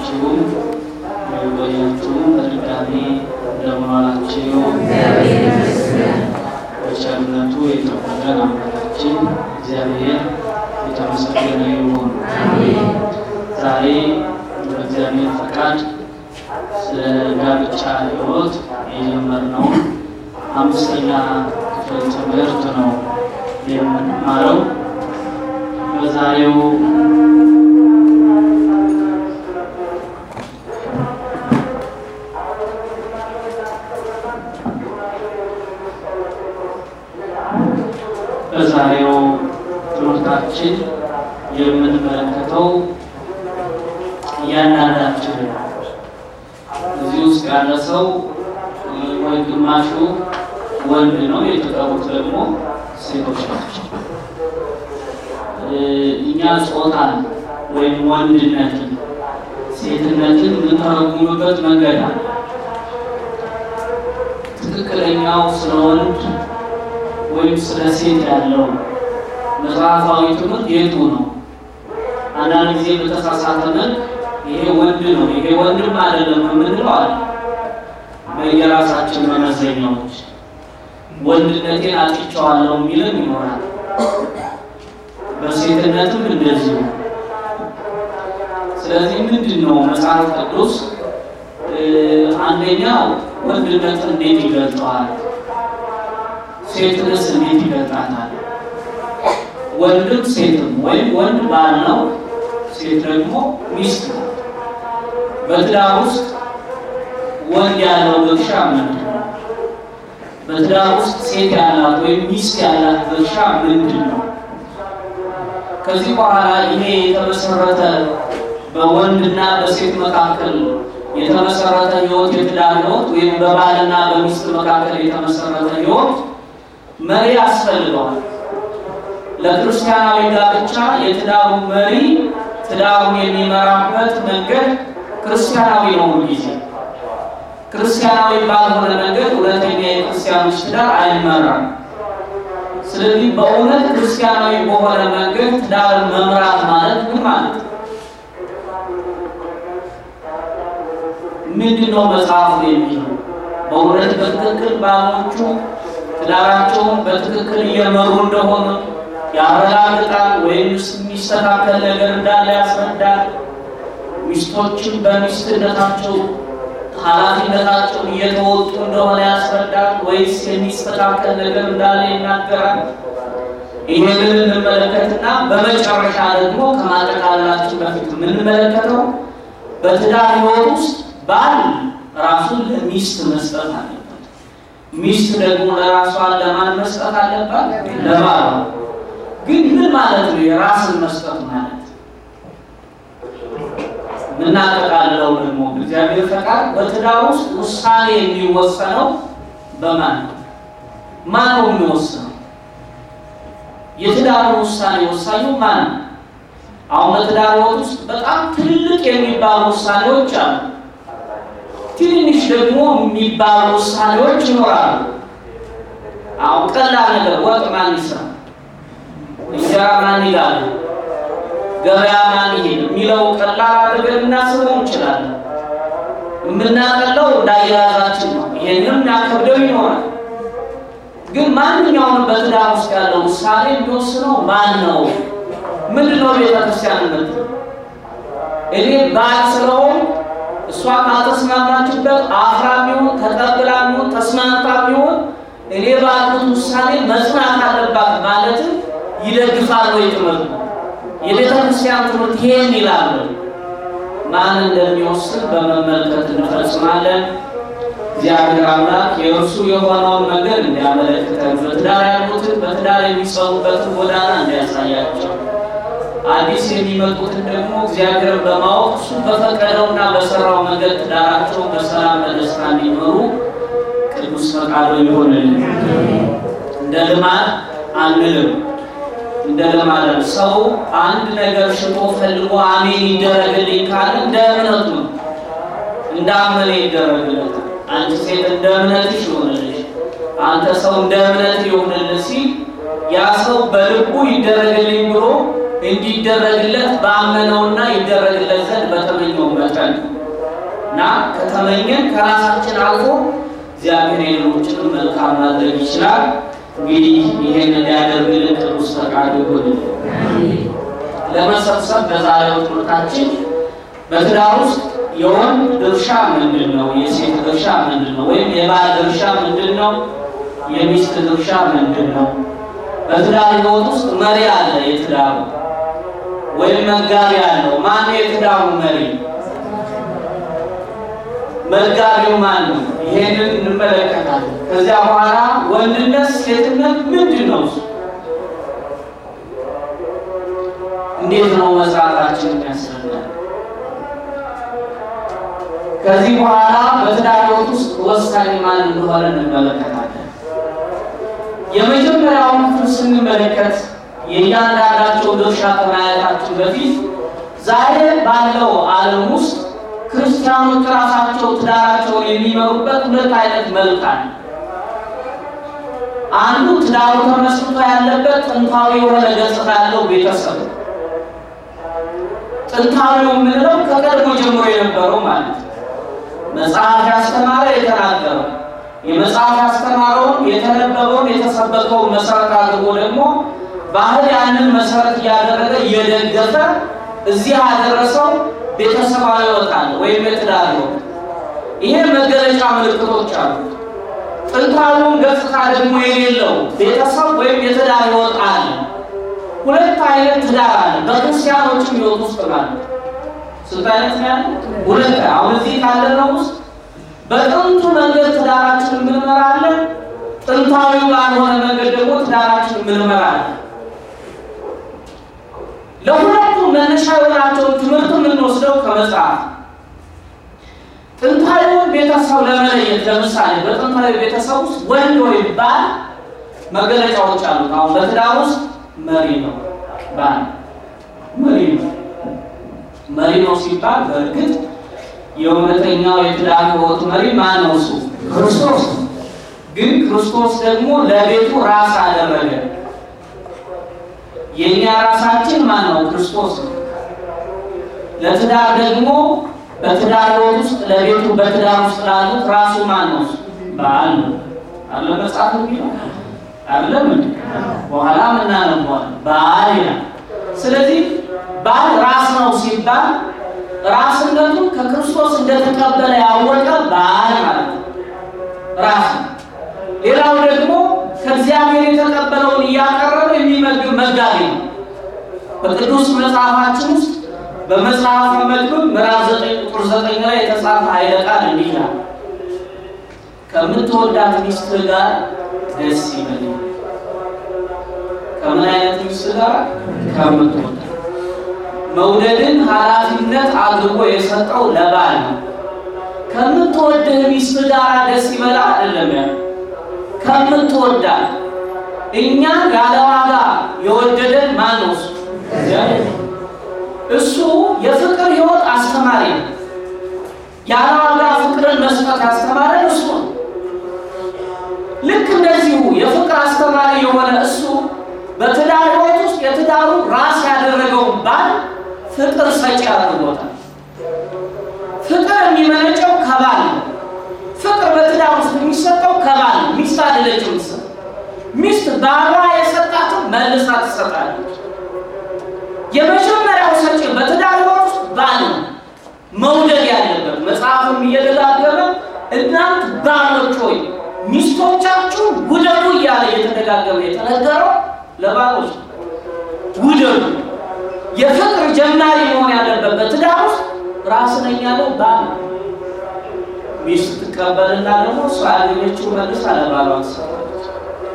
ሁላችሁም የቆያችሁም በድጋሚ እንደምዋላችሁ በቸርነቱ የጠበቀን አምላካችን እግዚአብሔር የተመሰገነ ይሁን። ዛሬ በእግዚአብሔር ፈቃድ ስለ ጋብቻ ሕይወት የጀመርነውን አምስተኛ ክፍል ትምህርት ነው የምንማረው። በዛሬው በዛሬው ትምህርታችን የምንመለከተው እያንዳንዳችን እዚህ ውስጥ ያለ ሰው ወይ ግማሹ ወንድ ነው፣ የተቀሩት ደግሞ ሴቶች ናቸው። እኛ ጾታን ወይም ወንድነትን ሴትነትን የምንተረጉምበት መንገድ አለ። ትክክለኛው ስለ ወንድ ወይም ስለ ሴት ያለው መጽሐፋዊ ትምህርት የቱ ነው? አንዳንድ ጊዜ በተሳሳተ መልክ ይሄ ወንድ ነው ይሄ ወንድም አይደለም የምንለው አለ። በየራሳችን መመዘኛዎች ወንድነቴን አጭቸዋለሁ የሚልም ይኖራል። በሴትነትም እንደዚሁ። ስለዚህ ምንድን ነው መጽሐፍ ቅዱስ አንደኛው ወንድነትን እንዴት ይገልጠዋል? ሴትንስ እንዴት ይገልጣታል? ወንድም ሴትም ወይም ወንድ ባል ነው፣ ሴት ደግሞ ሚስት ነው። በትዳር ውስጥ ወንድ ያለው ድርሻ ምንድን ነው? በትዳር ውስጥ ሴት ያላት ወይም ሚስት ያላት ድርሻ ምንድን ነው? ከዚህ በኋላ ይሄ የተመሰረተ በወንድና በሴት መካከል የተመሰረተ ሕይወት የትዳር ሕይወት ወይም በባልና በሚስት መካከል የተመሰረተ ሕይወት መሪ ያስፈልገዋል። ለክርስቲያናዊ ጋብቻ የትዳሩ መሪ ትዳሩን የሚመራበት መንገድ ክርስቲያናዊ ነው። ጊዜ ክርስቲያናዊ ባልሆነ መንገድ እውነተኛ የክርስቲያኖች ትዳር አይመራም። ስለዚህ በእውነት ክርስቲያናዊ በሆነ መንገድ ትዳርን መምራት ማለት ምን ማለት ነው? ምንድን ነው መጽሐፉ የሚለው? በእውነት በትክክል ባሎቹ ትዳራቸውን በትክክል እየመሩ እንደሆነ ያረጋግጣል ወይም የሚስተካከል ነገር እንዳለ ያስረዳል። ሚስቶችን በሚስትነታቸው ኃላፊነታቸውን እየተወጡ እንደሆነ ያስረዳል ወይስ የሚስተካከል ነገር እንዳለ ይናገራል። ይህንን እንመለከትና በመጨረሻ ደግሞ ከማጠቃለላችን በፊት የምንመለከተው በትዳር ሕይወት ውስጥ ባል ራሱን ለሚስት መስጠት አለበት። ሚስት ደግሞ ለራሷን ለማን መስጠት አለባት? ለባሏ። ግን ምን ማለት ነው የራስን መስጠት ማለት? የምናጠቃልለው ደግሞ እግዚአብሔር ፈቃድ በትዳር ውስጥ ውሳኔ የሚወሰነው በማን ነው? ማን ነው የሚወስነው? የትዳሩ ውሳኔ ወሳኙ ማን ነው? አሁን በትዳር ሕይወት ውስጥ በጣም ትልልቅ የሚባሉ ውሳኔዎች አሉ። ትንንሽ ደግሞ የሚባሉ ውሳኔዎች ይኖራሉ። አሁን ቀላል ነገር ወጥ ማን ይስራ፣ እንጀራ ማን ይጋል፣ ገበያ ማን ይሄድ የሚለው ቀላል አድርገን እናስበው እንችላለን። የምናቀለው እንዳያያዛችን ነው። ይሄንም ያከብደው ይኖራል። ግን ማንኛውንም በትዳር ውስጥ ያለው ውሳኔ የሚወስነው ማን ነው? ምንድን ነው ቤተክርስቲያንነት? እኔ ባል ስለሆን እሷ ካልተስማማችበት አፍራ ሚሆን ተቀብላ ሚሆን ተስማምታ ሚሆን እኔ ባልኩት ውሳኔ መጽናት አለባት ማለትም ይደግፋል ወይ ትምህርት የቤተ ክርስቲያን ትምህርት ይሄን ይላል። ማን እንደሚወስን በመመልከት እንፈጽማለን። እግዚአብሔር አምላክ የእርሱ የሆነውን መንገድ እንዲያመለክተን በትዳር ያሉትን በትዳር የሚጸኑበትን ጎዳና እንዲያሳያቸው አዲስ የሚመጡትን ደግሞ እግዚአብሔርን በማወቅ እሱ በፈቀደውና በሰራው መንገድ ትዳራቸውን በሰላም በደስታ እንዲኖሩ ቅዱስ ፈቃዱ ይሆንልን። እንደ ልማድ አንልም። እንደ ልማድ ሰው አንድ ነገር ሽጦ ፈልጎ አሜን ይደረግልኝ ካለ እንደ እምነቱ ነው፣ እንዳመነ ይደረግለት። አንቺ ሴት እንደ እምነትሽ ይሆንልሽ፣ አንተ ሰው እንደ እምነት ይሆንልህ ሲል ያ ሰው በልቡ ይደረግልኝ ብሎ እንዲደረግለት ባመነውና ይደረግለት ዘንድ በተመኘው መጠን መጠን እና ከተመኘን ከራሳችን አልፎ እግዚአብሔር የሌሎችንም መልካም ማድረግ ይችላል። እንግዲህ ይሄን እንዲያደርግልን ቅዱስ ፈቃዱ ይሁን። ለመሰብሰብ በዛሬው ትምህርታችን በትዳር ውስጥ የወንድ ድርሻ ምንድን ነው? የሴት ድርሻ ምንድን ነው? ወይም የባል ድርሻ ምንድን ነው? የሚስት ድርሻ ምንድን ነው? በትዳር ሕይወት ውስጥ መሪ አለ። የትዳሩ ወይም መጋቢ አለው። ማን ነው የትዳሩ መሪ? መጋቢው ማን ነው? ይሄንን እንመለከታለን። ከዚያ በኋላ ወንድነት፣ ሴትነት ምንድን ነው? እንዴት ነው መስራታችን የሚያስረዳል? ከዚህ በኋላ በትዳር ሕይወት ውስጥ ወሳኝ ማን እንደሆነ እንመለከታለን። የመጀመሪያውን ክፍል ስንመለከት የእያንዳንዳቸው ድርሻ ከማየታችን በፊት ዛሬ ባለው ዓለም ውስጥ ክርስቲያኖች ራሳቸው ትዳራቸውን የሚመሩበት ሁለት አይነት መልክ አለ። አንዱ ትዳሩ ተመስርቶ ያለበት ጥንታዊ የሆነ ገጽታ ያለው ቤተሰብ ነው። ጥንታዊው የምንለው ከቀድሞ ጀምሮ የነበረው ማለት ነው። መጽሐፍ ያስተማረ የተናገረው የመጽሐፍ ያስተማረውን የተነበበውን የተሰበከውን መሰረት አድርጎ ደግሞ ባህል ያንን መሰረት እያደረገ እየደገፈ እዚህ ያደረሰው ቤተሰባዊ ሕይወት አለ ወይም የትዳር ሕይወት። ይሄ መገለጫ ምልክቶች አሉ። ጥንታዊውን ገጽታ ደግሞ የሌለው ቤተሰብ ወይም የትዳር ሕይወት አለ። ሁለት አይነት ትዳር አለ በክርስቲያኖችም ሕይወት ውስጥ ማለት ስንት አይነት ነው ያለው? ሁለት። አሁን እዚህ ካለነው ውስጥ በጥንቱ መንገድ ትዳራችን እንመራለን፣ ጥንታዊ ባልሆነ መንገድ ደግሞ ትዳራችን እንመራለን። ለሁለቱም መነሻ የሆናቸውን ትምህርት የምንወስደው ከመጽሐፍ ጥንታዊውን ቤተሰብ ለመለየት ለምሳሌ በጥንታዊ ቤተሰብ ውስጥ ወንድ ወይም ባል መገለጫዎች አሉት። አሁን በትዳር ውስጥ መሪ ነው ባል መሪ ነው። መሪ ነው ሲባል በእርግጥ የእውነተኛው የትዳር ሕይወት መሪ ማን ነው? እሱ ክርስቶስ ነው። ግን ክርስቶስ ደግሞ ለቤቱ ራስ አደረገ። የእኛ ራሳችን ማን ነው? ክርስቶስ ነው። ለትዳር ደግሞ በትዳር ሕይወት ውስጥ ለቤቱ በትዳር ውስጥ ላሉት ራሱ ማን ነው? ባል ነው። አለ መጽሐፍ የሚለው አይደለም እንዴ? በኋላ ምናነባዋል ባል ይላል። ስለዚህ ባል ራስ ነው ሲባል ራስነቱን ከክርስቶስ እንደተቀበለ ያወቀ ባል ማለት ነው። ራስ ነው። ሌላው ደግሞ ከእግዚአብሔር የተቀበለውን እያቀረበ የሚመግብ መጋቢ ነው። በቅዱስ መጽሐፋችን ውስጥ በመጽሐፈ መክብብ ምዕራፍ ዘጠኝ ቁጥር ዘጠኝ ላይ የተጻፈ ኃይለ ቃል እንዲህ ይላል፣ ከምትወዳት ሚስት ጋር ደስ ይበል። ከምን አይነት ሚስት ጋር? ከምትወዳት መውደድን ኃላፊነት አድርጎ የሰጠው ለባል ነው። ከምትወድህ ሚስት ጋር ደስ ይበላ አይደለም ያ ከምትወዳት እኛን ያለ ዋጋ የወደደን ማን ነው? እሱ የፍቅር ሕይወት አስተማሪ ነው። ያለ ዋጋ ፍቅርን መስጠት ያስተማረን እሱ ነው። ልክ እንደዚሁ የፍቅር አስተማሪ የሆነ እሱ በትዳር ሕይወት ውስጥ የትዳሩ ራስ ያደረገውን ባል ፍቅር ሰጪ አድርጎታል። ፍቅር የሚመነጨው ከባል ነው። ፍቅር በትዳር ውስጥ የሚሰጠው ከባል ነው። ሚስት አይደለችም። ሚስት ባሏ የሰጣትን መልሳ ትሰጣለች። የመጀመሪያው ሰጪ በትዳር ሕይወት ውስጥ ባል ነው መውደድ ያለበት። መጽሐፍም እየደጋገመ እናንት ባሎች ሆይ ሚስቶቻችሁ ውደዱ እያለ እየተደጋገመ የተነገረው ለባሎች ውደዱ። የፍቅር ጀማሪ መሆን ያለበት በትዳር ውስጥ ራስ ነኝ ያለው ባል ነው። ሚስት ትቀበልና ደግሞ እሷ ያገኘችው መልሳ ለባሏ ትሰጣለች።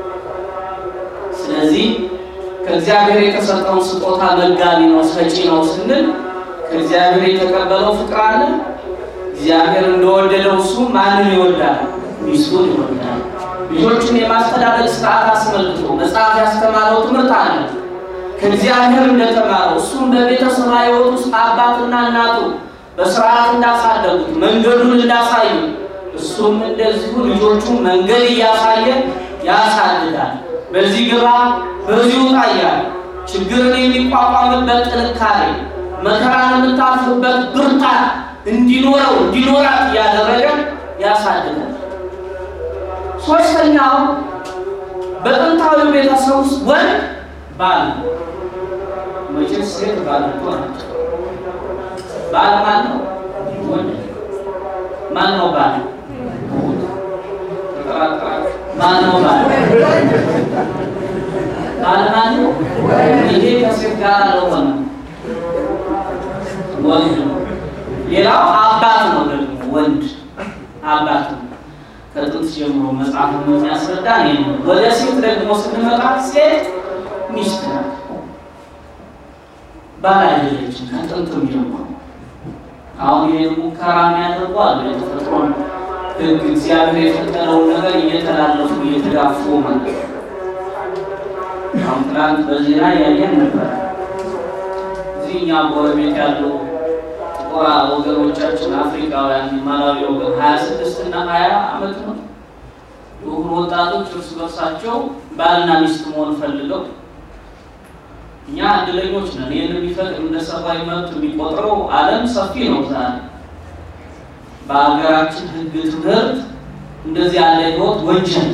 ስለዚህ ከእግዚአብሔር የተሰጠውን ስጦታ መጋቢ ነው ሰጪ ነው ስንል ከእግዚአብሔር የተቀበለው ፍቅር አለ። እግዚአብሔር እንደወደደው እሱ ማንን ይወዳል? ሚስቱን ይወዳል። ልጆችን የማስተዳደግ ስርዓት አስመልክቶ መጽሐፍ ያስተማረው ትምህርት አለ። ከእግዚአብሔር እንደተማረው እሱም በቤተሰብ ሕይወት ውስጥ አባትና እናቱ በስርዓት እንዳሳደጉት መንገዱን እንዳሳዩ እሱም እንደዚሁ ልጆቹ መንገድ እያሳየ ያሳድጋል። በዚህ ግባ በዚህ ውጣ እያለ ችግርን የሚቋቋምበት ጥንካሬ መከራን የምታልፍበት ብርታት እንዲኖረው እንዲኖራት እያደረገ ያሳድጋል። ሶስተኛው በጥንታዊ ቤተሰብ ውስጥ ወንድ ባል ነው። መቼስ ሴት ባል እኮ ናቸው። ባል ማን ነው? ወንድ ማን ነው? ባል ተጠራጥራችሁ ማን ነው? ባል ባል ማን ነው? ይሄ ከሴት ጋር አልሆነ ወንድ ነው። ሌላው አባት ነው። ደግሞ ወንድ አባት ነው። ከጥንት ጀምሮ መጽሐፍ የሚያስረዳ ነው። ወደ ሴት ደግሞ ስንመጣ ሴት ሚስት ናት፣ ባል አይደለችም። ከጥንትም ጀምሮ አሁን ይህን ሙከራ የሚያደርጉ አሉ። የተፈጥሮን ሕግ እግዚአብሔር የፈጠረውን ነገር እየተላለፉ እየተጋፉ ማለት ነው። አሁን ትናንት በዜና ያየን ነበር። እዚህ እኛ ጎረቤት ያለው ጥቁር ወገኖቻችን አፍሪካውያን ማላዊ ወገን ሀያ ስድስት እና ሀያ አመት ነው የሆኑ ወጣቶች እርስ በርሳቸው ባልና ሚስት መሆን ፈልገው እኛ እድለኞች ነን። ይህን የሚፈቅድ እንደ ሰብአዊ መብት የሚቆጥረው ዓለም ሰፊ ነው። ዛሬ በሀገራችን ሕግ ትምህርት እንደዚህ ያለ ህይወት ወንጀል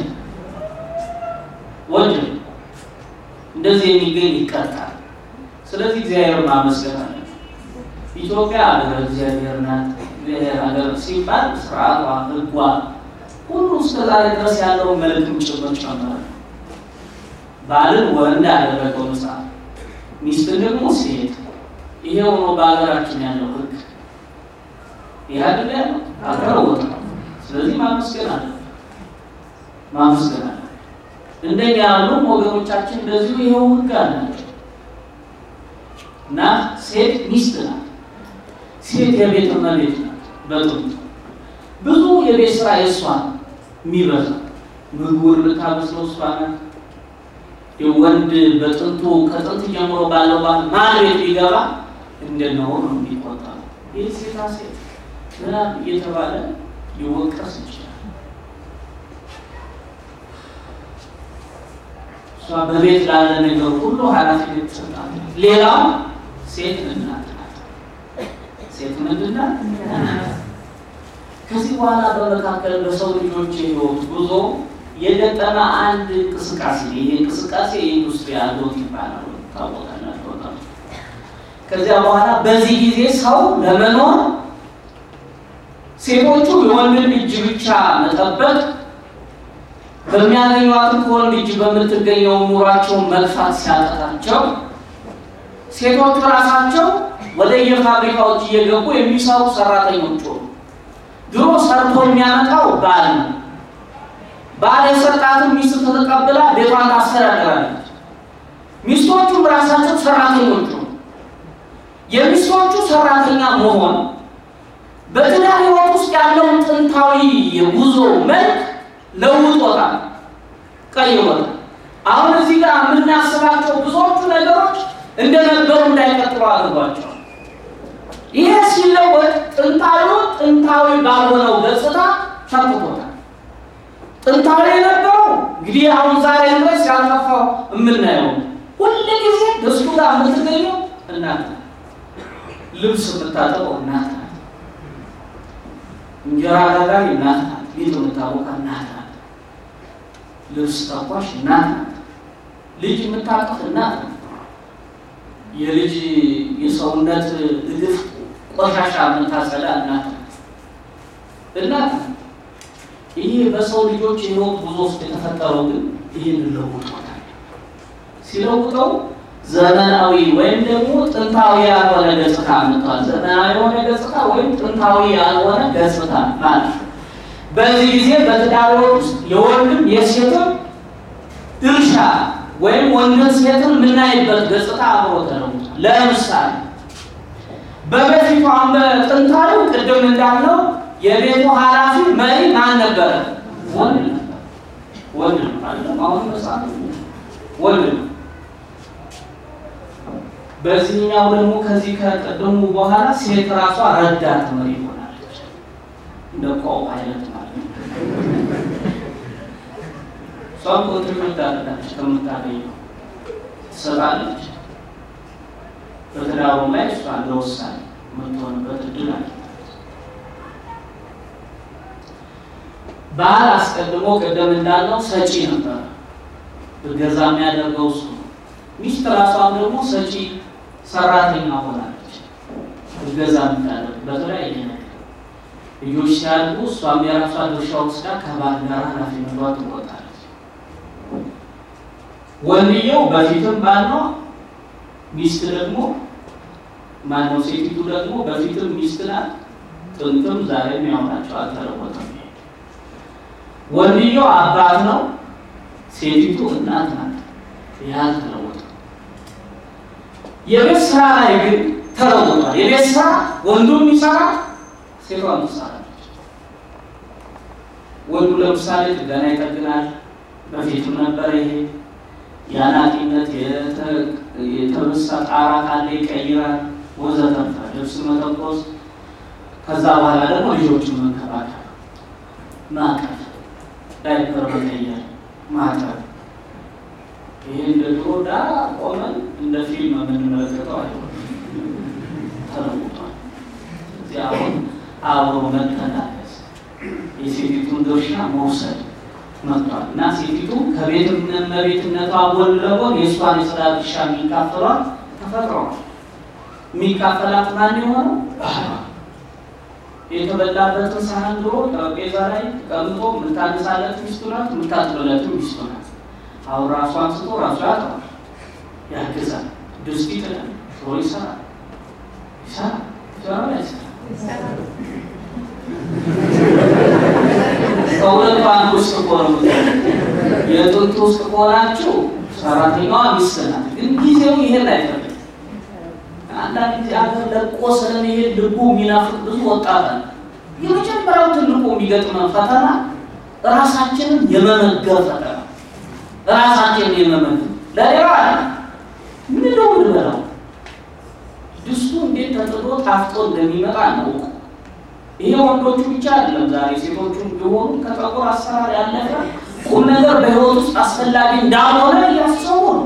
ወንጀል እንደዚህ የሚገኝ ይቀጣል። ስለዚህ እግዚአብሔር ማመስገን አለ። ኢትዮጵያ ሀገር እግዚአብሔር ናት። እግዚአብሔር ሀገር ሲባል ስርዓቷ፣ ሕጓ ሁሉ እስከዛሬ ድረስ ያለውን መልክም ጭምር ጨምሯል። ባልን ወንድ ያደረገው መጽሐፍ ሚስትን ደግሞ ሴት። ይሄ ሆኖ በሀገራችን ያለው ህግ ይህ አይደል ያለው አልተለወጠ። ስለዚህ ማመስገን አለ ማመስገን አለ። እንደኛ ያሉ ወገኖቻችን እንደዚሁ ይኸው ህግ አላቸው እና ሴት ሚስት ናት። ሴት የቤት እመቤት ናት። በጥንቱ ብዙ የቤት ስራ የእሷ የሚበዛ ምግቡን የምታበስለው እሷ ናት። የወንድ በጥንቱ ከጥንት ጀምሮ ባለው ባል ማን ቤት ቢገባ እንደነው ነው የሚቆጠረው። ይህ ሴታ ሴት ምናምን እየተባለ ሊወቀስ ይችላል። እሷ በቤት ላለ ነገር ሁሉ ኃላፊነት ትሰጣለች። ሌላው ሴት እናት ናት። ሴት ምንድን ናት? ከዚህ በኋላ በመካከል በሰው ልጆች የህይወት ጉዞ የገጠመ አንድ እንቅስቃሴ ይሄ እንቅስቃሴ የኢንዱስትሪ አብዮት ይባላል። ታወቃላችሁ። ከዚያ በኋላ በዚህ ጊዜ ሰው ለመኖር ሴቶቹ የወንድን እጅ ብቻ መጠበቅ በሚያገኟትም ከወንድ እጅ በምትገኘው ኑሯቸውን መግፋት ሲያጠታቸው ሴቶቹ ራሳቸው ወደ የፋብሪካዎች እየገቡ የሚሰሩ ሰራተኞች ሆኑ። ድሮ ሰርቶ የሚያመጣው ባል ነው። ባል የሰጣትን ሚስት ተቀብላ ቤቷን ታስተዳድራለች። ሚስቶቹም ራሳቸው ሰራተኞች ነው። የሚስቶቹ ሰራተኛ መሆን በትዳር ሕይወት ውስጥ ያለውን ጥንታዊ የጉዞ መልክ ለውጦታል፣ ቀይሮታል። አሁን እዚህ ጋር የምናስባቸው ብዙዎቹ ነገሮች እንደነበሩ እንዳይቀጥሉ አድርጓቸዋል። ይሄ ሲለወጥ ጥንታዊውን ጥንታዊ ባልሆነው ገጽታ ተክቶታል። ጥንታዊ የነበረው እንግዲህ አሁን ዛሬ ድረስ ያልጠፋው የምናየው ሁል ጊዜ ደስቱ ጋር የምትገኘው እናት ናት። ልብስ የምታጠበው እናት ናት። እንጀራ ጋጋሪ እናት ናት። ቤት የምታቦካ እናት ናት። ልብስ ተኳሽ እናት ናት። ልጅ የምታቀፍ እናት ናት። የልጅ የሰውነት እግፍ ቆሻሻ የምታጸዳ እናት ናት። እናት ናት። ይሄ በሰው ልጆች የህይወት ጉዞ ውስጥ የተፈጠረው ግን ይህን ለውጦታል። ሲለውጠው ዘመናዊ ወይም ደግሞ ጥንታዊ ያልሆነ ገጽታ መጥቷል። ዘመናዊ የሆነ ገጽታ ወይም ጥንታዊ ያልሆነ ገጽታ ማለት ነው። በዚህ ጊዜ በትዳር ሕይወት ውስጥ የወንድም የሴትም ድርሻ ወይም ወንድም ሴትን የምናይበት ገጽታ አብሮ ተለውጧል። ለምሳሌ በበፊቱ አሁን በጥንታዊው ቅድም እንዳለው የቤቱ ኃላፊ መሪ ማን ነበረ? ወንድ ነበር። ወንድ ነው አይደለም? አሁን መጽሐፍ ወንድ ነው። በዚህኛው ደግሞ ከዚህ ከቀደሙ በኋላ ሴት ራሷ ረዳት መሪ ሆናለች። እንደ ቆቅ አይነት ማለት ነው። እሷም ኮንትሪቢዩት ታደርጋለች፣ ከምታገኘው ትሰጣለች። በትዳሩም ላይ እሷ እንደ ወሳኝ የምትሆንበት እድል አለ። ባል አስቀድሞ ቅድም እንዳለው ሰጪ ነበር። እገዛ የሚያደርገው እሱ ነው። ሚስት ራሷም ደግሞ ሰጪ ሰራተኛ ሆናለች። እገዛ የምታደርግ በተለያየ ነገር ልጆች ሲያድጉ እሷም የራሷ ድርሻ ወስዳ ከባል ጋር ኃላፊነቷ ትወጣለች። ወንድየው በፊትም ባል ነው፣ ሚስት ደግሞ ማነው? ሴቲቱ ደግሞ በፊትም ሚስት ናት፣ ጥንትም ዛሬም ያው ናቸው፣ አልተለወጠም። ወንድየው አባት ነው፣ ሴቲቱ እናት ናት። ይህ አልተለወጠም። የቤት ስራ ላይ ግን ተለውጧል። የቤት ስራ ወንዱም ይሰራል፣ ሴቷም ትሰራለች። ወንዱ ለምሳሌ ጥገና ይጠግናል። በፊትም ነበር ይሄ የአናጢነት የተበሳ ጣራ ካለ ይቀይራል፣ ወዘተርፈ ልብስ መተኮስ፣ ከዛ በኋላ ደግሞ ልጆችን መንከባከብ፣ ማቀፍ፣ ዳይፐር መቀየር፣ ማጠብ። ይሄ እንደ ድሮ ዳር ቆመን እንደ ፊልም የምንመለከተው አይሆንም፣ ተለውጧል። እዚህ አሁን አብሮ መተናገዝ፣ የሴቲቱን ድርሻ መውሰድ መጥቷል እና ሴቲቱ ከቤት እመቤትነቷ ጎን ለጎን የእሷን የስራ ድርሻ የሚካፈሏት ተፈጥረዋል። የሚካፈላት ማን የሆነው ባህሏ የተበላበትን ሳህን ድሮ ጠረጴዛ ላይ ተቀምጦ የምታነሳለት ሚስቱ ናት፣ የምታጥብለት ሚስቱ ናት። አሁን ራሱ አንስቶ ራሱ ያጥባል፣ ያግዛል፣ ድስት ይጥላል፣ ሽሮ ይሰራል፣ ይሰራል፣ ይሰራል፣ አይሰራም ከሁለቱ አንዱ ውስጥ ከሆነ የጥንቱ ውስጥ ከሆናችሁ ሰራተኛዋ ሚስት ናት። ግን ጊዜው ይሄን አይፈልግም። አንዳንድ ጊዜ አገር ለቆ ስለመሄድ ልቡ የሚናፍቅ ብዙ ወጣት አለ። የመጀመሪያው ትልቁ የሚገጥመን ፈተና ራሳችንን የመመገብ ፈተና፣ ራሳችንን የመመገብ ለሌላ አለ ምንለው ልበላው ድስቱ እንዴት ተጥዶ ጣፍጦ እንደሚመጣ ነው። ይሄ ወንዶቹ ብቻ አይደለም። ዛሬ ሴቶቹም ቢሆኑ ከፀጉር አሰራር ያለፈ ቁም ነገር በህይወት ውስጥ አስፈላጊ እንዳልሆነ እያሰቡ ነው።